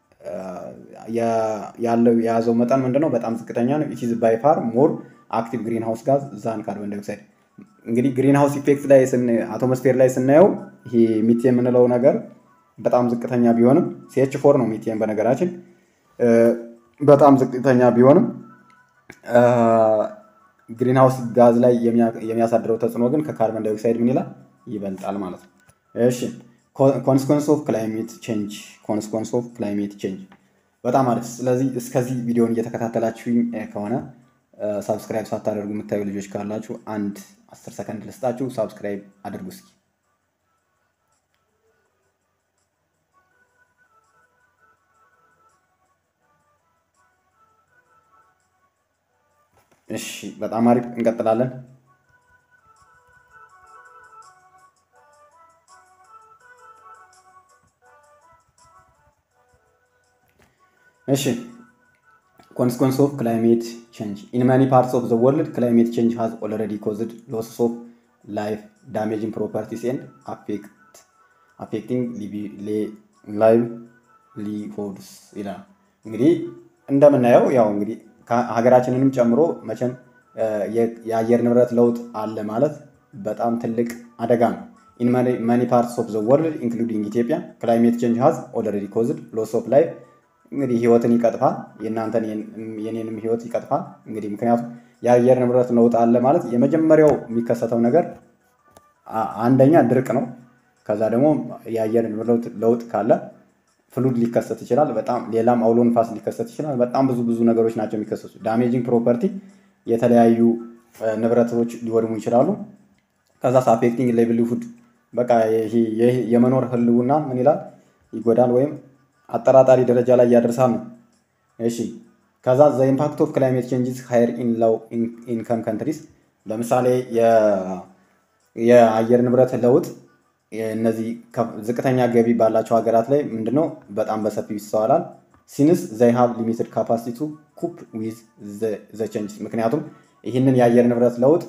ያለው የያዘው መጠን ምንድነው? በጣም ዝቅተኛ ነው። ኢት ኢዝ ባይ ፋር ሞር አክቲቭ ግሪን ሃውስ ጋዝ ዛን ካርበን ዳይኦክሳይድ። እንግዲህ ግሪን ሃውስ ኢፌክት ላይ አቶሞስፌር ላይ ስናየው ይሄ ሚቴን የምንለው ነገር በጣም ዝቅተኛ ቢሆንም ሲኤች ፎር ነው ሚቴን በነገራችን በጣም ዝቅተኛ ቢሆንም ግሪንሃውስ ጋዝ ላይ የሚያሳድረው ተጽዕኖ ግን ከካርበን ዳይኦክሳይድ ምን ይላል ይበልጣል ማለት ነው። እሺ ኮንስኮንስ ኦፍ ክላይሜት ቼንጅ ኮንስኮንስ ኦፍ ክላይሜት ቼንጅ በጣም አሪፍ። ስለዚህ እስከዚህ ቪዲዮን እየተከታተላችሁኝ ከሆነ ሳብስክራይብ ሳታደርጉ የምታዩ ልጆች ካላችሁ አንድ አስር ሰከንድ ልስጣችሁ፣ ሳብስክራይብ አድርጉ እስኪ። እሺ በጣም አሪፍ እንቀጥላለን። እሺ ኮንስኮንስ ኦፍ ክላይሜት ቼንጅ ኢን ማኒ ፓርትስ ኦፍ ዘ ወርልድ ክላይሜት ቼንጅ ሃዝ ኦልሬዲ ኮዝድ ሎስስ ኦፍ ላይፍ ዳሜጂንግ ፕሮፐርቲስ ኤንድ አፌክቲንግ ላይቭሊሁድስ ይላል። እንግዲህ እንደምናየው ያው እንግዲህ ሀገራችንንም ጨምሮ መቼም የአየር ንብረት ለውጥ አለ ማለት በጣም ትልቅ አደጋ ነው። ኢን ማኒ ፓርትስ ኦፍ ዘ ወርልድ ኢንክሉዲንግ ኢትዮጵያ ክላይሜት ቼንጅ ሃዝ ኦልሬዲ ኮዝድ ሎስ ኦፍ ላይፍ እንግዲህ ህይወትን ይቀጥፋል። የእናንተን የኔንም ህይወት ይቀጥፋል። እንግዲህ ምክንያቱም የአየር ንብረት ለውጥ አለ ማለት የመጀመሪያው የሚከሰተው ነገር አንደኛ ድርቅ ነው። ከዛ ደግሞ የአየር ንብረት ለውጥ ካለ ፍሉድ ሊከሰት ይችላል። በጣም ሌላም አውሎ ንፋስ ሊከሰት ይችላል። በጣም ብዙ ብዙ ነገሮች ናቸው የሚከሰቱ። ዳሜጂንግ ፕሮፐርቲ የተለያዩ ንብረቶች ሊወድሙ ይችላሉ። ከዛ አፌክቲንግ ላይቭሊሁድ በቃ የመኖር ህልውና ምን ይላል ይጎዳል ወይም አጠራጣሪ ደረጃ ላይ ያደርሳል ነው። እሺ ከዛ ዘ ኢምፓክት ኦፍ ክላይሜት ቼንጅስ ሃየር ኢን ላው ኢንከም ካንትሪስ ለምሳሌ የአየር ንብረት ለውጥ እነዚህ ዝቅተኛ ገቢ ባላቸው ሀገራት ላይ ምንድነው በጣም በሰፊው ይስተዋላል። ሲንስ ዘይ ሃቭ ሊሚትድ ካፓሲቲ ቱ ኩፕ ዊዝ ዘ ቼንጅስ ምክንያቱም ይህንን የአየር ንብረት ለውጥ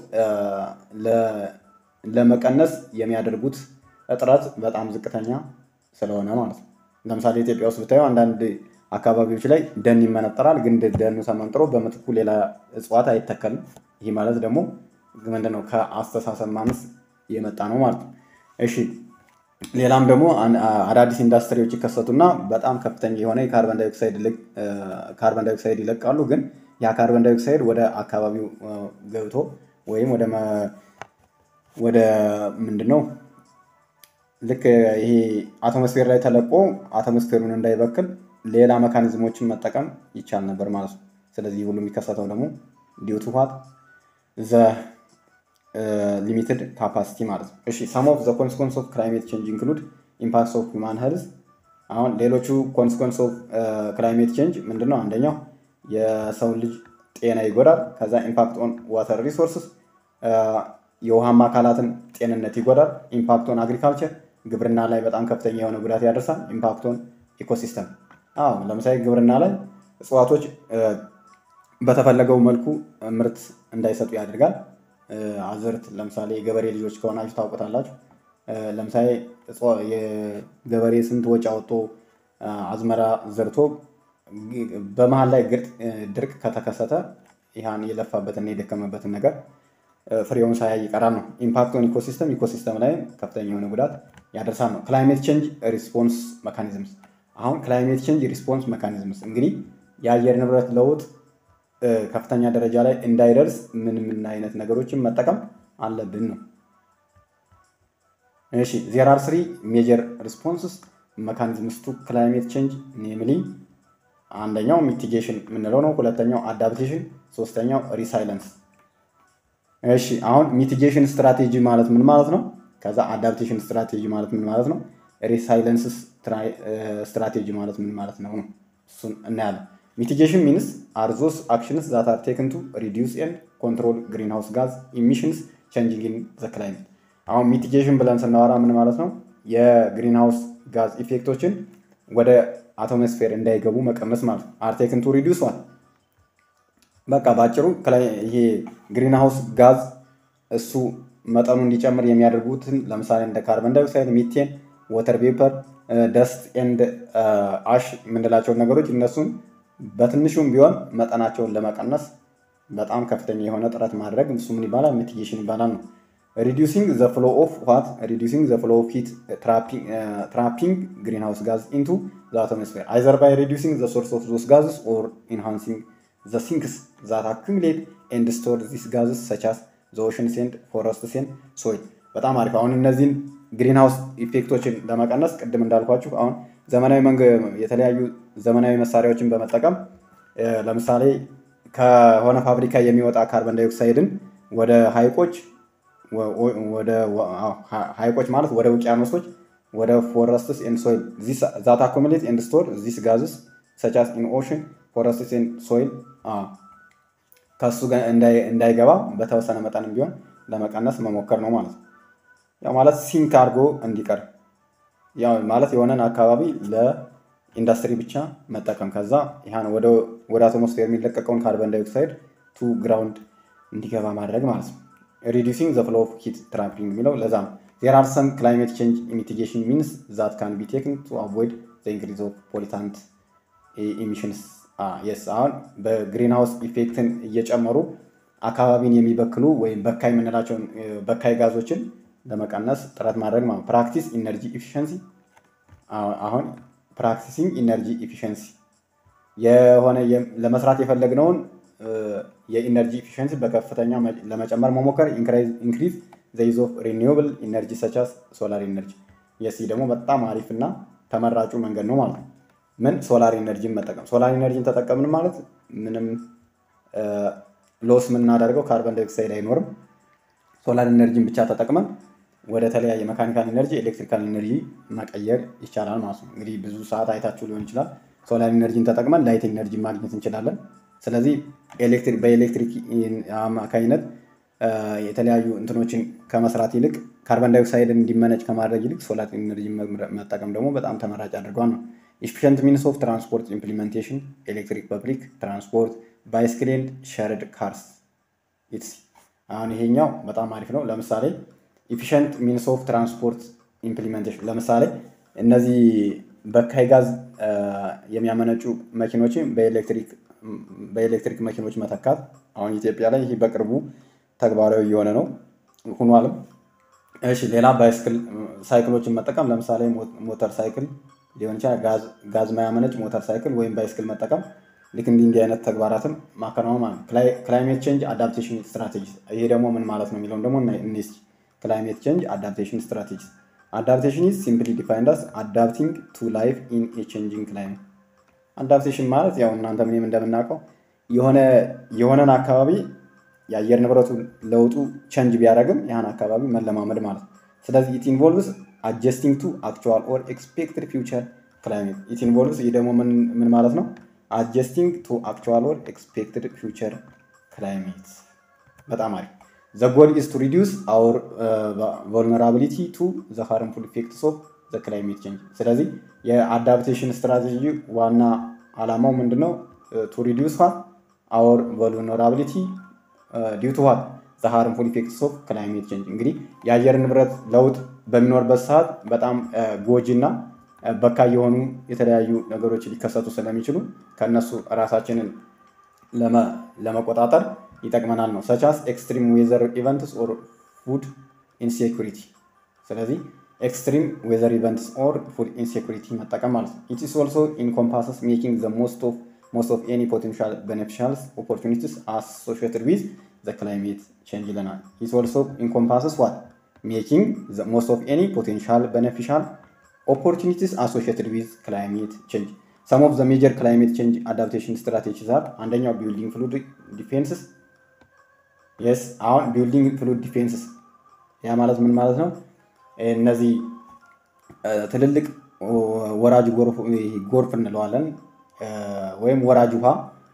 ለመቀነስ የሚያደርጉት እጥረት በጣም ዝቅተኛ ስለሆነ ማለት ነው። ለምሳሌ ኢትዮጵያ ውስጥ ብታየው አንዳንድ አካባቢዎች ላይ ደን ይመነጠራል፣ ግን ደኑ ተመንጥሮ በምትኩ ሌላ እጽዋት አይተከልም። ይህ ማለት ደግሞ ምንድነው ከአስተሳሰብ ማነስ የመጣ ነው ማለት ነው። እሺ ሌላም ደግሞ አዳዲስ ኢንዱስትሪዎች ይከሰቱና በጣም ከፍተኛ የሆነ የካርበን ዳይኦክሳይድ ይለቃሉ። ግን ያ ካርበን ዳይኦክሳይድ ወደ አካባቢው ገብቶ ወይም ወደ ምንድን ነው ልክ ይሄ አቶሞስፌር ላይ ተለቆ አቶሞስፌሩን እንዳይበክል ሌላ መካኒዝሞችን መጠቀም ይቻል ነበር ማለት ነው። ስለዚህ ሁሉ የሚከሰተው ደግሞ ዲዩቱ ዋት ዘ ሊሚትድ ካፓሲቲ ማለት ነው። እሺ ሰም ኦፍ ዘ ኮንስኮንስ ኦፍ ክላይሜት ቼንጅ ኢንክሉድ ኢምፓክትስ ኦፍ ሁማን ሄልዝ። አሁን ሌሎቹ ኮንስኮንስ ኦፍ ክላይሜት ቼንጅ ምንድን ነው? አንደኛው የሰው ልጅ ጤና ይጎዳል። ከዛ ኢምፓክት ኦን ዋተር ሪሶርስስ የውሃማ አካላትን ጤንነት ይጎዳል። ኢምፓክት ኦን አግሪካልቸር ግብርና ላይ በጣም ከፍተኛ የሆነ ጉዳት ያደርሳል። ኢምፓክት ኦን ኢኮሲስተም አዎ ለምሳሌ ግብርና ላይ እጽዋቶች በተፈለገው መልኩ ምርት እንዳይሰጡ ያደርጋል። አዝርት ለምሳሌ የገበሬ ልጆች ከሆናችሁ ታውቁታላችሁ። ለምሳሌ የገበሬ ስንት ወጪ አወጥቶ አዝመራ ዘርቶ በመሀል ላይ ድርቅ ከተከሰተ ይህን የለፋበትና የደከመበትን ነገር ፍሬውን ሳያይ ይቀራል ነው። ኢምፓክት ኦን ኢኮሲስተም ኢኮሲስተም ላይ ከፍተኛ የሆነ ጉዳት ያደርሳል ነው። ክላይሜት ቼንጅ ሪስፖንስ መካኒዝምስ አሁን ክላይሜት ቼንጅ ሪስፖንስ መካኒዝምስ እንግዲህ የአየር ንብረት ለውጥ ከፍተኛ ደረጃ ላይ እንዳይደርስ ምን ምን አይነት ነገሮችን መጠቀም አለብን ነው። እሺ ዜር አር ስሪ ሜጀር ሪስፖንስስ መካኒዝምስ ቱ ክላይሜት ቼንጅ ኔምሊ አንደኛው ሚቲጌሽን የምንለው ነው። ሁለተኛው አዳፕቴሽን፣ ሶስተኛው ሪሳይለንስ። እሺ አሁን ሚቲጌሽን ስትራቴጂ ማለት ምን ማለት ነው? ከዛ አዳፕቴሽን ስትራቴጂ ማለት ምን ማለት ነው? ሪሳይለንስ ስትራቴጂ ማለት ምን ማለት ነው ነው እሱን እናያለን። ሚቲጌሽን ሚንስ አር ዞስ አክሽንስ ዛት አር ቴክን ቱ ሪዲዩስ ኤንድ ኮንትሮል ግሪንሃውስ ጋዝ ኢሚሽንስ ቼንጂንግ ኢን ዘ ክላይሜት። አሁን ሚቲጌሽን ብለን ስናወራ ምን ማለት ነው? የግሪንሃውስ ጋዝ ኢፌክቶችን ወደ አቶሞስፌር እንዳይገቡ መቀነስ ማለት ነው። አር ቴክን ቱ ሪዲዩስ ዋን በቃ በአጭሩ ይሄ ግሪንሃውስ ጋዝ እሱ መጠኑ እንዲጨምር የሚያደርጉትን ለምሳሌ እንደ ካርበን ዳይኦክሳይድ፣ ሚቴን፣ ወተር ቬፐር፣ ደስት ኤንድ አሽ የምንላቸውን ነገሮች እነሱን በትንሹም ቢሆን መጠናቸውን ለመቀነስ በጣም ከፍተኛ የሆነ ጥረት ማድረግ እሱ ምን ይባላል? ሚቲጌሽን ይባላል ነው። ሪዲዩሲንግ ዘ ፍሎ ኦፍ ዋት ሪዲዩሲንግ ዘ ፍሎ ኦፍ ሂት ትራፒንግ ግሪንሃውስ ጋዝ ኢንቱ ዘ አቶሞስፌር አይዘር ባይ ሪዲዩሲንግ ዘ ሶርስ ኦፍ ዞስ ጋዝስ ኦር ኢንሃንሲንግ ዘ ሲንክስ ዛት አኩሙሌት ኤንድ ስቶር ዚስ ጋዝስ ሰቻስ ዘ ኦሽንስ ኤንድ ፎረስትስ ኤንድ ሶይል። በጣም አሪፍ። አሁን እነዚህን ግሪን ሃውስ ኢፌክቶችን ለመቀነስ ቅድም እንዳልኳችሁ አሁን ዘመናዊ መንገ የተለያዩ ዘመናዊ መሳሪያዎችን በመጠቀም ለምሳሌ ከሆነ ፋብሪካ የሚወጣ ካርበን ዳይኦክሳይድን ወደ ሀይቆች ወደ ሀይቆች ማለት ወደ ውቅያኖሶች ወደ ፎረስትስ ኤንድ ሶይል ዛት አኮሚሌት ኤንድ ስቶር ዚስ ጋዝስ ሰቻስ ኢን ኦሽን ፎረስትስ ኤንድ ሶይል ከእሱ እንዳይገባ በተወሰነ መጠንም ቢሆን ለመቀነስ መሞከር ነው ማለት ነው። ያው ማለት ሲንክ አድርጎ እንዲቀር ያው ማለት የሆነን አካባቢ ለኢንዱስትሪ ብቻ መጠቀም ከዛ ይህን ወደ አቶሞስፌር የሚለቀቀውን ካርበን ዳይኦክሳይድ ቱ ግራውንድ እንዲገባ ማድረግ ማለት ነው። ሪዲዩሲንግ ዘ ፍሎ ኦፍ ሂት ትራፕሊንግ የሚለው ለዛ ነው። ዜር አር ሰም ክላይሜት ቼንጅ ሚቲጌሽን ሚንስ ዛት ካን ቢ ቴክን ቱ አቮይድ ዘ ኢንክሪዝ ኦፍ ፖሊታንት ኢሚሽንስ የስ አሁን በግሪን ሃውስ ኢፌክትን እየጨመሩ አካባቢን የሚበክሉ ወይም በካይ የምንላቸውን በካይ ጋዞችን ለመቀነስ ጥረት ማድረግ ማለት ፕራክቲስ ኢነርጂ ኢፊሽንሲ አሁን ፕራክቲሲንግ ኢነርጂ ኢፊሽንሲ የሆነ ለመስራት የፈለግነውን የኢነርጂ ኢፊሽንሲ በከፍተኛ ለመጨመር መሞከር ኢንክሪዝ ዘይዝ ኦፍ ሪኒዌብል ኢነርጂ ሰቻስ ሶላር ኢነርጂ የሲ ደግሞ በጣም አሪፍ እና ተመራጩ መንገድ ነው ማለት ነው። ምን ሶላር ኢነርጂን መጠቀም ሶላር ኢነርጂን ተጠቀምን ማለት ምንም ሎስ የምናደርገው ካርበን ዳይኦክሳይድ አይኖርም። ሶላር ኢነርጂን ብቻ ተጠቅመን ወደ ተለያየ መካኒካል ኢነርጂ ኤሌክትሪካል ኢነርጂ መቀየር ይቻላል ማለት ነው። እንግዲህ ብዙ ሰዓት አይታችሁ ሊሆን ይችላል። ሶላር ኢነርጂን ተጠቅመን ላይት ኢነርጂ ማግኘት እንችላለን። ስለዚህ በኤሌክትሪክ አማካኝነት የተለያዩ እንትኖችን ከመስራት ይልቅ ካርበን ዳይኦክሳይድን እንዲመነጭ ከማድረግ ይልቅ ሶላር ኢነርጂ መጠቀም ደግሞ በጣም ተመራጭ አድርጓል ነው። ኢፊሽንት ሚንስ ኦፍ ትራንስፖርት ኢምፕሊሜንቴሽን ኤሌክትሪክ ፐብሊክ ትራንስፖርት ባይስክል ኤንድ ሸርድ ካርስ ኢትስ አሁን ይሄኛው በጣም አሪፍ ነው። ለምሳሌ ኢፊሽንት ሚንስ ኦፍ ትራንስፖርት ኢምፕሊሜንቴሽን ለምሳሌ እነዚህ በካይ ጋዝ የሚያመነጩ መኪኖችን በኤሌክትሪክ መኪኖች መተካት አሁን ኢትዮጵያ ላይ ይህ በቅርቡ ተግባራዊ እየሆነ ነው ሁኗልም። እሺ ሌላ ባይስክል ሳይክሎችን መጠቀም ለምሳሌ ሞተር ሳይክል ሊሆን ይችላል። ጋዝ ማያመነጭ ሞተር ሳይክል ወይም ባይስክል መጠቀም ልክ እንዲህ እንዲህ አይነት ተግባራትን ማከናወን ማለት ነው። ክላይሜት ቼንጅ አዳፕቴሽን ስትራቴጂ ይሄ ደግሞ ምን ማለት ነው የሚለውን ደግሞ እኔስ ክላይሜት ቼንጅ አዳፕቴሽን ስትራቴጂ አዳፕቴሽን ኢዝ ሲምፕሊ ዲፋይንድ አስ አዳፕቲንግ ቱ ላይፍ ኢን ኤ ቼንጂንግ ክላይሜት። አዳፕቴሽን ማለት ያው እናንተ ምንም እንደምናውቀው የሆነ የሆነን አካባቢ የአየር ንብረቱ ለውጡ ቸንጅ ቢያደርግም ያን አካባቢ መለማመድ ማለት ነው። ስለዚህ ኢት ኢንቮልቭስ አጀስቲንግ ቱ አክቹዋል ኦር ኤክስፔክትድ ፊውቸር ክላይሜት ኢት ኢንቮልቭስ ይህ ደግሞ ምን ማለት ነው? አጀስቲንግ ቱ አክቹዋል ኦር ኤክስፔክትድ ፊውቸር ክላይሜት። በጣም አሪፍ። ዘ ጎል ኢዝ ቱ ሪዲዩስ አውር ቮልነራቢሊቲ ቱ ዘ ሃርምፉል ኢፌክትስ ኦፍ ዘ ክላይሜት ቼንጅ። ስለዚህ የአዳፕቴሽን ስትራቴጂ ዋና ዓላማው ምንድን ነው? ቱ ሪዲዩስ ዋት አውር ቮልነራቢሊቲ ዲው ቱ ዋት ዘ ሃርምፉል ኢፌክትስ ኦፍ ክላይሜት ቼንጅ። እንግዲህ የአየር ንብረት ለውጥ በሚኖርበት ሰዓት በጣም ጎጂ እና በካይ የሆኑ የተለያዩ ነገሮች ሊከሰቱ ስለሚችሉ ከእነሱ ራሳችንን ለመቆጣጠር ይጠቅመናል ነው ሰቻስ ኤክስትሪም ዌዘር ኢቨንትስ ኦር ፉድ ኢንሴኩሪቲ። ስለዚህ ኤክስትሪም ዌዘር ኢቨንትስ ኦር ፉድ ኢንሴኩሪቲ መጠቀም ማለት ነው። ኢትስ ኦልሶ ኢንኮምፓስስ ሜኪንግ ዘ ሞስት ኦፍ ሞስት ኦፍ ኤኒ ፖቴንሻል ቤኔፊሻልስ ኦፖርቹኒቲስ አሶሺየትድ ዊዝ ዘ ክላይሜት ቼንጅ ይለናል። ኢት ኦልሶ ኢንኮምፓስስ ዋት ሜኪንግ ዘ ሞስት ኦፍ ኤኒ ፖቴንሻል ቤኔፊሻል ኦፖርቹኒቲስ አሶሺየትድ ዊዝ ክላይሜት ቼንጅ ሰም ኦፍ ዘ ሜጀር ክላይሜት ቼንጅ አዳፕቴሽን ስትራቴጂስ አር አንደኛው ቢልዲንግ ፍሉድ ዲፌንስስ የስ አሁን ቢልዲንግ ፍሉድ ዲፌንስስ ያ ማለት ምን ማለት ነው? እነዚህ ትልልቅ ወራጅ ጎርፍ እንለዋለን ወይም ወራጅ ውሃ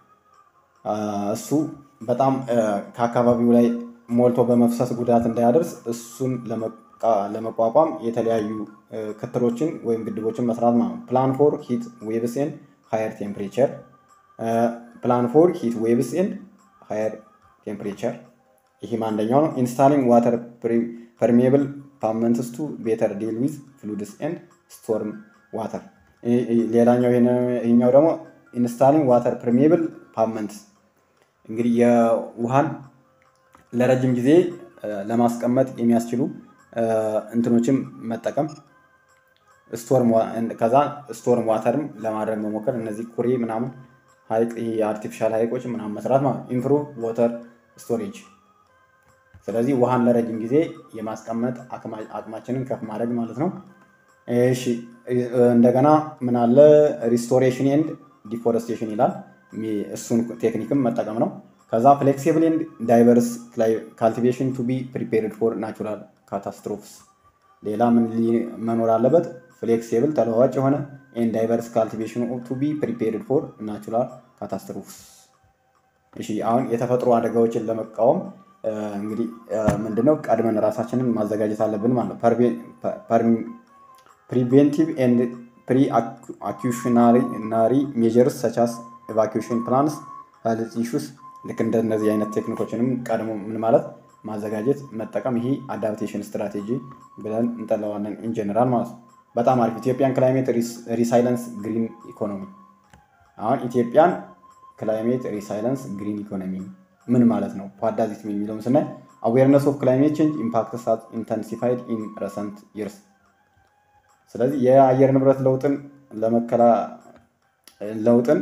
እሱ በጣም ከአካባቢው ላይ ሞልቶ በመፍሰስ ጉዳት እንዳያደርስ እሱን ለመቋቋም የተለያዩ ክትሎችን ወይም ግድቦችን መስራት ማለት ነው። ፕላን ፎር ሂት ዌቭስ ኤንድ ሃየር ቴምፕሬቸር ፕላን ፎር ሂት ዌቭስ ኤንድ ሃየር ቴምፕሬቸር ይህም አንደኛው ነው። ኢንስታሊንግ ዋተር ፐርሜብል ፓመንትስ ቱ ቤተር ዲል ዊዝ ፍሉድስ ኤንድ ስቶርም ዋተር። ሌላኛው ይህኛው ደግሞ ኢንስታሊንግ ዋተር ፐርሜብል ፓመንትስ እንግዲህ የውሃን ለረጅም ጊዜ ለማስቀመጥ የሚያስችሉ እንትኖችን መጠቀም ከዛ ስቶርም ዋተርም ለማድረግ መሞከር እነዚህ ኩሬ ምናምን ሀይቅ ይሄ የአርቲፊሻል ሀይቆች ምናምን መስራት ማለት ኢምፕሩቭ ወተር ስቶሬጅ ስለዚህ ውሃን ለረጅም ጊዜ የማስቀመጥ አቅማችንን ከፍ ማድረግ ማለት ነው። እሺ እንደገና ምን አለ ሪስቶሬሽን ኤንድ ዲፎረስቴሽን ይላል። እሱን ቴክኒክም መጠቀም ነው። ከዛ ፍሌክሲብል ኤንድ ዳይቨርስ ካልቲቬሽን ቱ ቢ ፕሪፔርድ ፎር ናቹራል ካታስትሮፍስ። ሌላ ምን መኖር አለበት? ፍሌክሲብል ተለዋዋጭ የሆነ ኤንድ ዳይቨርስ ካልቲቬሽን ቱ ቢ ፕሪፔርድ ፎር ናቹራል ካታስትሮፍስ። እሺ አሁን የተፈጥሮ አደጋዎችን ለመቃወም እንግዲህ ምንድነው ቀድመን ራሳችንን ማዘጋጀት አለብን ማለት ነው። ፕሪቬንቲቭ ኤንድ ፕሪ አኪሽናሪ ሜጀርስ ሰቻስ ኤቫኪሽን ፕላንስ ሄልዝ ኢሹስ ልክ እንደነዚህ አይነት ቴክኒኮችንም ቀድሞ ምን ማለት ማዘጋጀት መጠቀም ይሄ አዳፕቴሽን ስትራቴጂ ብለን እንጠለዋለን ኢንጀነራል ማለት ነው። በጣም አሪፍ ኢትዮጵያን ክላይሜት ሪሳይለንስ ግሪን ኢኮኖሚ። አሁን ኢትዮጵያን ክላይሜት ሪሳይለንስ ግሪን ኢኮኖሚ ምን ማለት ነው? ፓዳዚት የሚለውን ስናይ አዌርነስ ኦፍ ክላይሜት ቼንጅ ኢምፓክትስ ሃዝ ኢንተንሲፋይድ ኢን ረሰንት ይርስ። ስለዚህ የአየር ንብረት ለውጥን ለመከላ ለውጥን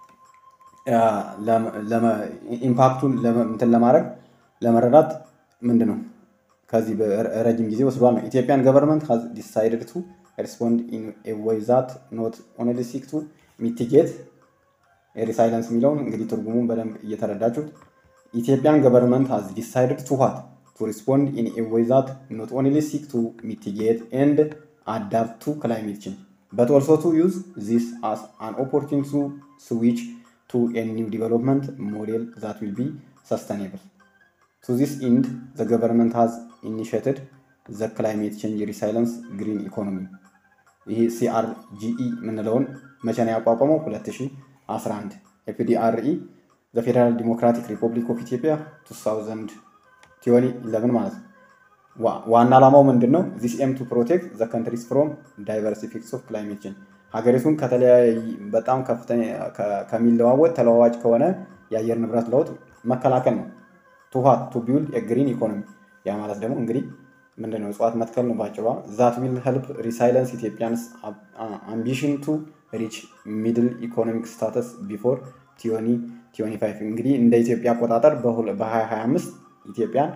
ኢምፓክቱን እንትን ለማድረግ ለመረዳት ምንድን ነው ከዚህ ረጅም ጊዜ ወስዷል ነው። ኢትዮጵያን ገቨርንመንት ሃዝ ዲሳይድድ ቱ ሪስፖንድ ኢን ኤ ዌይ ዛት ኖት ኦንሊ ሲክ ቱ ሚቲጌት ሪሳይለንስ የሚለውን እንግዲህ ትርጉሙን በደንብ እየተረዳችሁት ኢትዮጵያን ገቨርንመንት ሃዝ ዲሳይድድ ቱ ዋት ቱ ሪስፖንድ ኢን ኤ ዌይ ዛት ኖት ኦንሊ ሲክ ቱ ሚቲጌት ኤንድ አዳፕት ቱ ክላይሜት ቼንጅ በት ኦልሶ ቱ ዩዝ ዚስ አስ አን ኦፖርቹኒቲ ቱ ስዊች ቱ ኤ ኒው ዲቨሎፕመንት ሞዴል ዛት ዊል ቢ ሰስተኔብል ቱ ዚስ ኢንድ ዘ ገቨርንመንት ሃዝ ኢኒሽትድ ዘ ክላይሜት ቼንጅ ሪሳይለንስ ግሪን ኢኮኖሚ ይህ ሲአርጂኢ የምንለውን መቼ ነው ያቋቋመው? 2011 ኤፍዲአርኢ ዘ ፌዴራል ዲሞክራቲክ ሪፐብሊክ ኦፍ ኢትዮጵያ 2011 ማለት ነው። ዋና ዓላማው ምንድን ነው? ዚስ ኤም ቱ ፕሮቴክት ዘ ካንትሪስ ፍሮም ዳይቨርስ ኢፌክትስ ኦፍ ክላይሜት ቼንጅ ሀገሪቱን ከተለያየ በጣም ከፍተኛ ከሚለዋወጥ ተለዋዋጭ ከሆነ የአየር ንብረት ለውጥ መከላከል ነው። ቱሃት ቱ ቢውልድ የግሪን ኢኮኖሚ ያ ማለት ደግሞ እንግዲህ ምንድነው እጽዋት መትከል ነው ባጭሯ። ዛት ዊል ሄልፕ ሪሳይለንስ ኢትዮጵያንስ አምቢሽን ቱ ሪች ሚድል ኢኮኖሚክ ስታተስ ቢፎር ቲዮኒ ቲዮኒ ፋይቭ እንግዲህ እንደ ኢትዮጵያ አቆጣጠር በ2025 ኢትዮጵያን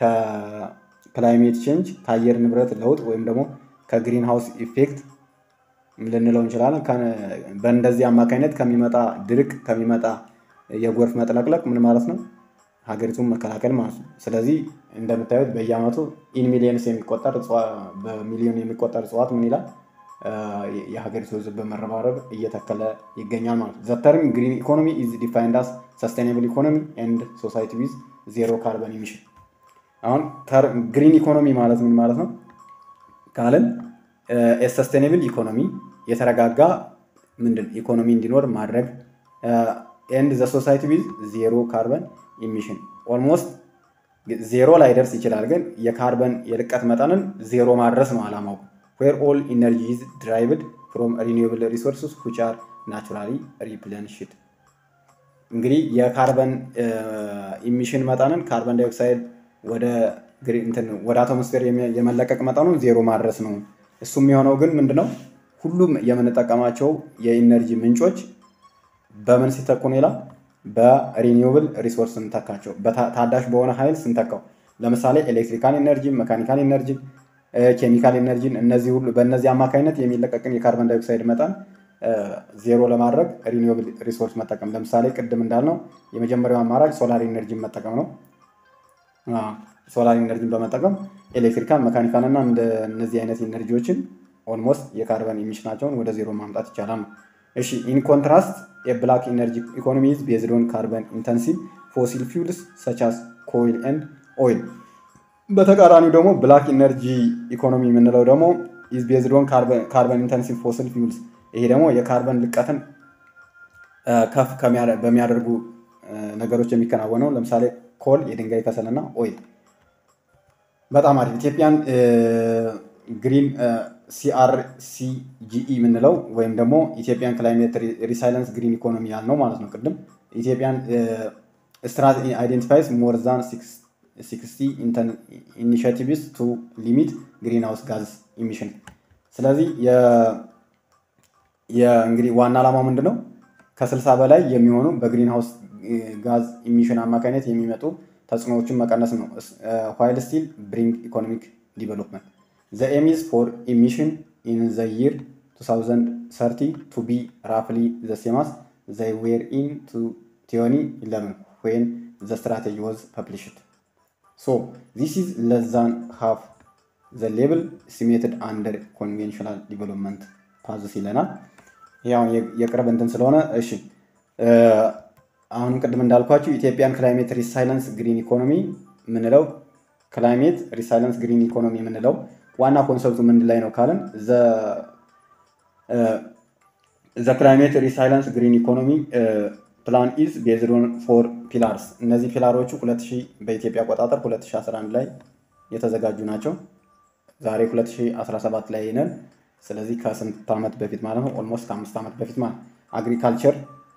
ከክላይሜት ቼንጅ ከአየር ንብረት ለውጥ ወይም ደግሞ ከግሪን ሃውስ ኢፌክት ልንለው እንችላለን። በእንደዚህ አማካኝነት ከሚመጣ ድርቅ ከሚመጣ የጎርፍ መጥለቅለቅ ምን ማለት ነው ሀገሪቱን መከላከል ማለት ነው። ስለዚህ እንደምታዩት በየአመቱ ኢን ሚሊየንስ የሚቆጠር በሚሊዮን የሚቆጠር እጽዋት ምን ይላል የሀገሪቱ ህዝብ በመረባረብ እየተከለ ይገኛል ማለት ነው። ዘተርም ግሪን ኢኮኖሚ ኢዝ ዲፋይንድ አስ ሰስቴናብል ኢኮኖሚ ኤንድ ሶሳይቲ ዊዝ ዜሮ ካርበን ኢሚሽን። አሁን ግሪን ኢኮኖሚ ማለት ምን ማለት ነው ካልን ሰስቴናብል ኢኮኖሚ የተረጋጋ ምንድን ኢኮኖሚ እንዲኖር ማድረግ ኤንድ ዘ ሶሳይቲ ዊዝ ዜሮ ካርበን ኢሚሽን ኦልሞስት ዜሮ ላይ ደርስ ይችላል፣ ግን የካርበን የልቀት መጠንን ዜሮ ማድረስ ነው አላማው። ዌር ኦል ኢነርጂ ኢዝ ድራይቭድ ፍሮም ሪኒዌብል ሪሶርስስ ዊች አር ናቹራሊ ሪፕለንሽድ። እንግዲህ የካርበን ኢሚሽን መጠንን ካርበን ዳይኦክሳይድ ወደ ወደ አቶሞስፌር የመለቀቅ መጠኑን ዜሮ ማድረስ ነው። እሱ የሚሆነው ግን ምንድነው ሁሉም የምንጠቀማቸው የኢነርጂ ምንጮች በምን ሲተኩ ነው ይላል በሪኒውብል ሪሶርስ ስንተካቸው ታዳሽ በሆነ ኃይል ስንተካው ለምሳሌ ኤሌክትሪካል ኤነርጂ፣ መካኒካል ኤነርጂ፣ ኬሚካል ኤነርጂን እነዚህ ሁሉ በእነዚህ አማካኝነት የሚለቀቅን የካርበን ዳይኦክሳይድ መጠን ዜሮ ለማድረግ ሪኒውብል ሪሶርስ መጠቀም። ለምሳሌ ቅድም እንዳልነው የመጀመሪያው አማራጭ ሶላር ኤነርጂን መጠቀም ነው። ሶላር ኤነርጂን በመጠቀም ኤሌክትሪካል፣ መካኒካል እና እነዚህ አይነት ኤነርጂዎችን ኦልሞስት የካርበን ኢሚሽናቸውን ወደ ዜሮ ማምጣት ይቻላል ነው። እሺ ኢን ኮንትራስት የብላክ ኢነርጂ ኢኮኖሚ ኢዝ ቤዝድ ኦን ካርበን ኢንተንሲቭ ፎሲል ፊውልስ ሰቻስ ኮይል ኤንድ ኦይል። በተቃራኒው ደግሞ ብላክ ኢነርጂ ኢኮኖሚ የምንለው ደግሞ ኢዝ ቤዝድ ኦን ካርበን ኢንተንሲቭ ፎሲል ፊውልስ። ይሄ ደግሞ የካርበን ልቀትን ከፍ በሚያደርጉ ነገሮች የሚከናወነው ለምሳሌ ኮል፣ የድንጋይ ከሰልና ኦይል። በጣም አሪፍ ኢትዮጵያን ግሪን ሲአርሲጂኢ የምንለው ወይም ደግሞ ኢትዮጵያን ክላይሜት ሪሳይለንስ ግሪን ኢኮኖሚ ያልነው ማለት ነው። ቅድም ኢትዮጵያን ስትራት አይዴንቲፋይስ ሞር ዛን ሲክስቲ ኢኒሽቲቭስ ቱ ሊሚት ግሪን ሃውስ ጋዝ ኢሚሽን። ስለዚህ እንግዲህ ዋና ዓላማው ምንድን ነው? ከ60 በላይ የሚሆኑ በግሪን ሃውስ ጋዝ ኢሚሽን አማካኝነት የሚመጡ ተጽዕኖዎችን መቀነስ ነው። ዋይል ስቲል ብሪንግ ኢኮኖሚክ ዲቨሎፕመንት ዘ ኤም ኢዝ ፎር ኢሚሽን ኢን ዘ ይር 2030 ቱ ቢ ራፍሊ ዘ ሴማስ ዘይ ዌር ኢን ቲዮኒ 11 ዌን ዘ ስትራቴጂ ወዝ ፐብሊሽድ ሶ ዚስ ኢዝ ለስ ዛን ሃፍ ዘ ሌብል ሲሜትድ አንደር ኮንቬንሽናል ዲቨሎፕመንት ፓዝስ ይለናል። ያው የቅርብ እንትን ስለሆነ እሺ አሁንም ቅድም እንዳልኳችሁ ኢትዮጵያን ክላይሜት ሪሳይለንስ ግሪን ኢኮኖሚ የምንለው ክላይሜት ሪሳይለንስ ግሪን ኢኮኖሚ የምንለው ዋና ኮንሰፕቱ ምን ላይ ነው ካልን ዘ ክላይሜት ሪሳይለንስ ግሪን ኢኮኖሚ ፕላን ኢዝ ቤዝድ ኦን ፎር ፒላርስ። እነዚህ ፒላሮቹ 2000 በኢትዮጵያ አቆጣጠር 2011 ላይ የተዘጋጁ ናቸው። ዛሬ 2017 ላይ ነን። ስለዚህ ከስንት ዓመት በፊት ማለት ነው? ኦልሞስት ከአምስት ዓመት በፊት ማለት አግሪካልቸር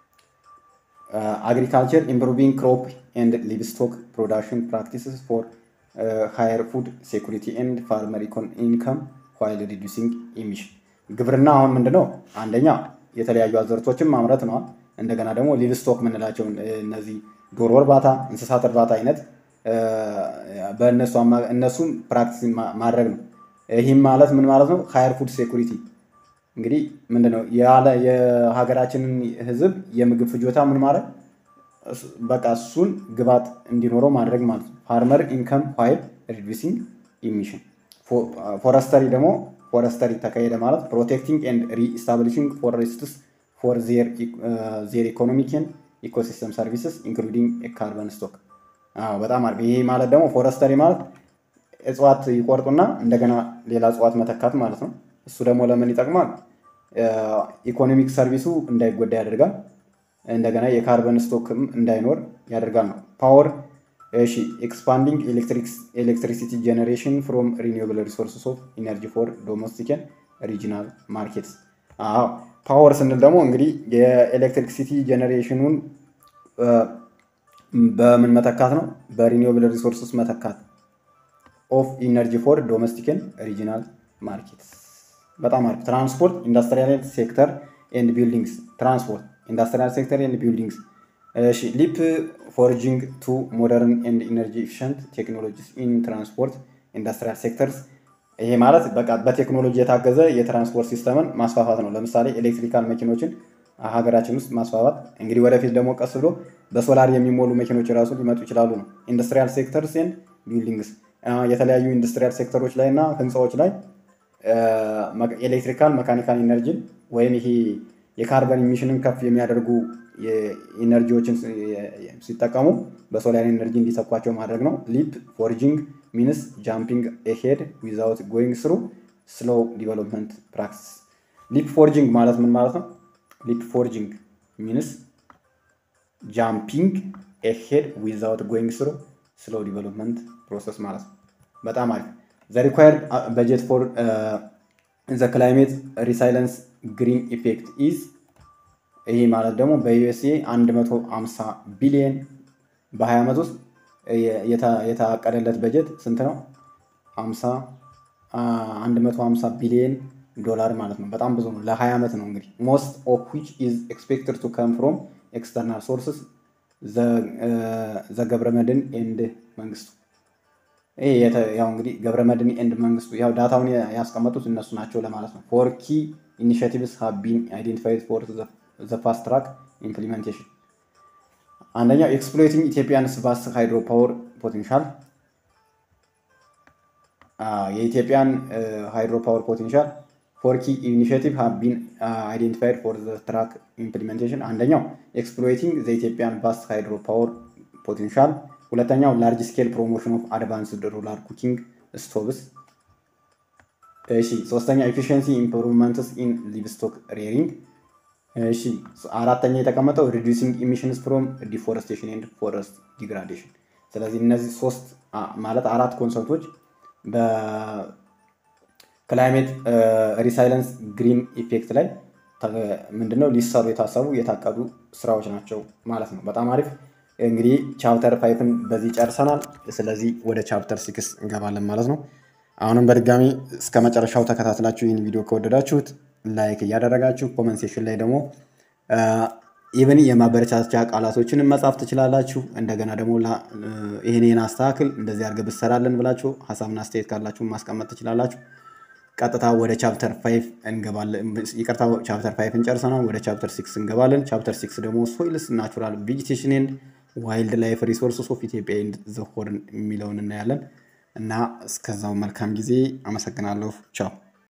አግሪካልቸር ኢምፕሩቪንግ ክሮፕ ኤንድ ሊቭስቶክ ፕሮዳክሽን ፕራክቲስስ ፎር ሃየር ፉድ ሴኩሪቲ ኤንድ ፋርመር ኢንከም ዋይል ሪዱሲንግ ኢሚሽን። ግብርና አሁን ምንድነው? አንደኛ የተለያዩ አዘርቶችን ማምረት ነዋል። እንደገና ደግሞ ሊቭስቶክ የምንላቸው እነዚህ ዶሮ እርባታ፣ እንስሳት እርባታ አይነት በእነሱ እነሱም ፕራክቲስ ማድረግ ነው። ይህም ማለት ምን ማለት ነው? ሃየር ፉድ ሴኩሪቲ እንግዲህ ምንድነው ያለ የሀገራችንን ህዝብ የምግብ ፍጆታ ምን ማድረግ በቃ እሱን ግባት እንዲኖረው ማድረግ ማለት ነው። ፋርመር ኢንከም ዋይል ሪዱሲንግ ኢሚሽን። ፎረስተሪ ደግሞ ፎረስተሪ ተካሄደ ማለት ፕሮቴክቲንግ ኤንድ ሪኢስታብሊሽንግ ፎሬስትስ ፎር ዜር ኢኮኖሚክ ኤንድ ኢኮሲስተም ሰርቪስስ ኢንክሉዲንግ ካርበን ስቶክ። በጣም አሪፍ። ይሄ ማለት ደግሞ ፎረስተሪ ማለት እጽዋት ይቆርጡና እንደገና ሌላ እጽዋት መተካት ማለት ነው። እሱ ደግሞ ለምን ይጠቅማል? ኢኮኖሚክ ሰርቪሱ እንዳይጎዳ ያደርጋል። እንደገና የካርበን ስቶክም እንዳይኖር ያደርጋል ነው። ፓወር እሺ፣ ኤክስፓንዲንግ ኤሌክትሪሲቲ ጀኔሬሽን ፍሮም ሪኒዌብል ሪሶርስስ ኦፍ ኢነርጂ ፎር ዶሜስቲክ ሪጂናል ማርኬትስ። አዎ ፓወር ስንል ደግሞ እንግዲህ የኤሌክትሪክሲቲ ጀኔሬሽኑን በምን መተካት ነው? በሪኒዌብል ሪሶርስስ መተካት ኦፍ ኢነርጂ ፎር ዶሜስቲክን ሪጂናል ማርኬት። በጣም አሪፍ። ትራንስፖርት ኢንዱስትሪያል ሴክተር ኤንድ ቢልዲንግስ። ትራንስፖርት ኢንዱስትሪያል ሴክተር ኤንድ ቢልዲንግስ። እሺ ሊፕ ፎርጂንግ ቱ ሞደርን ኤንድ ኢነርጂ ኤፊሽንት ቴክኖሎጂስ ኢን ትራንስፖርት ኢንዱስትሪያል ሴክተርስ። ይሄ ማለት በቃ በቴክኖሎጂ የታገዘ የትራንስፖርት ሲስተምን ማስፋፋት ነው። ለምሳሌ ኤሌክትሪካል መኪኖችን ሀገራችን ውስጥ ማስፋፋት። እንግዲህ ወደፊት ደግሞ ቀስ ብሎ በሶላር የሚሞሉ መኪኖች ራሱ ሊመጡ ይችላሉ ነው። ኢንዱስትሪያል ሴክተርስ ኤንድ ቢልዲንግስ የተለያዩ ኢንዱስትሪያል ሴክተሮች ላይ እና ህንፃዎች ላይ ኤሌክትሪካል መካኒካል ኢነርጂን ወይም ይሄ የካርበን ኢሚሽንን ከፍ የሚያደርጉ ኢነርጂዎችን ሲጠቀሙ በሶላር ኢነርጂ እንዲተኳቸው ማድረግ ነው። ሊፕ ፎርጂንግ ሚንስ ጃምፒንግ ኤሄድ ዊዛውት ጎይንግ ስሩ ስሎው ዲቨሎፕመንት ፕራክቲስ። ሊፕ ፎርጂንግ ማለት ምን ማለት ነው? ሊፕ ፎርጂንግ ሚንስ ጃምፒንግ ኤሄድ ዊዛውት ጎይንግ ስሩ ስሎው ዲቨሎፕመንት ፕሮሰስ ማለት ነው። በጣም አሪፍ። ዘ ሪኳየርድ በጀት ፎር ዘ ክላይሜት ሪሳይለንስ ግሪን ኢፌክት ኢዝ ይህ ማለት ደግሞ በዩኤስኤ 150 ቢሊየን በ20 ዓመት ውስጥ የታቀደለት በጀት ስንት ነው? 150 ቢሊየን ዶላር ማለት ነው። በጣም ብዙ ነው። ለ20 ዓመት ነው እንግዲህ ሞስት ኦፍ ዊች ኢዝ ኤክስፔክትድ ቱ ከም ፍሮም ኤክስተርናል ሶርስስ ዘገብረ መድን ኤንድ መንግስቱ ይሄ ያው እንግዲህ ገብረ መድን ኤንድ መንግስቱ ያው ዳታውን ያስቀመጡት እነሱ ናቸው ለማለት ነው። ፎር ኪ ኢኒሽቲቭስ ሃቭ ቢን አይዴንቲፋይድ ፎር ዘ ፋስት ትራክ ኢምፕሊሜንቴሽን አንደኛው ኤክስፕሎይቲንግ ኢትዮጵያንስ ቫስት ሃይድሮ ፓወር ፖቴንሻል የኢትዮጵያን ሃይድሮ ፓወር ፖቴንሻል ፎር ኪ ኢኒሽቲቭ ሃቭ ቢን አይዴንቲፋይድ ፎር ዘ ትራክ ኢምፕሊሜንቴሽን አንደኛው ኤክስፕሎይቲንግ ዘ ኢትዮጵያን ቫስት ሃይድሮ ፓወር ፖቴንሻል ሁለተኛው ላርጅ ስኬል ፕሮሞሽን ኦፍ አድቫንስድ ሩራል ኩኪንግ ስቶቭስ። እሺ ሶስተኛ ኤፊሽንሲ ኢምፕሩቭመንትስ ኢን ሊቭስቶክ ሬሪንግ። እሺ አራተኛ የተቀመጠው ሪዲዩሲንግ ኢሚሽንስ ፍሮም ዲፎረስቴሽን ኤንድ ፎረስት ዲግራዴሽን። ስለዚህ እነዚህ ሶስት ማለት አራት ኮንሰፕቶች በክላይሜት ሪሳይለንስ ግሪን ኢፌክት ላይ ምንድነው ሊሰሩ የታሰቡ የታቀዱ ስራዎች ናቸው ማለት ነው። በጣም አሪፍ እንግዲህ ቻፕተር ፋይፍን በዚህ ጨርሰናል። ስለዚህ ወደ ቻፕተር ሲክስ እንገባለን ማለት ነው። አሁንም በድጋሚ እስከ መጨረሻው ተከታትላችሁ ይህን ቪዲዮ ከወደዳችሁት ላይክ እያደረጋችሁ ኮመንት ሴሽን ላይ ደግሞ ኢቨን የማበረቻቻ ቃላቶችን መጻፍ ትችላላችሁ። እንደገና ደግሞ ይህን ይህን አስተካክል እንደዚህ አድርገህ ብትሰራለን ብላችሁ ሀሳብና አስተያየት ካላችሁ ማስቀመጥ ትችላላችሁ። ቀጥታ ወደ ቻፕተር ፋይቭ እንገባለን። ይቅርታ ቻፕተር ፋይቭን ጨርሰናል። ወደ ቻፕተር ሲክስ እንገባለን። ቻፕተር ሲክስ ደግሞ ሶይልስ ናቹራል ቬጂቴሽን ኤንድ ዋይልድ ላይፍ ሪሶርስስ ኦፍ ኢትዮጵያ ኤንድ ዘ ሆርን የሚለውን እናያለን እና እስከዛው መልካም ጊዜ። አመሰግናለሁ። ቻው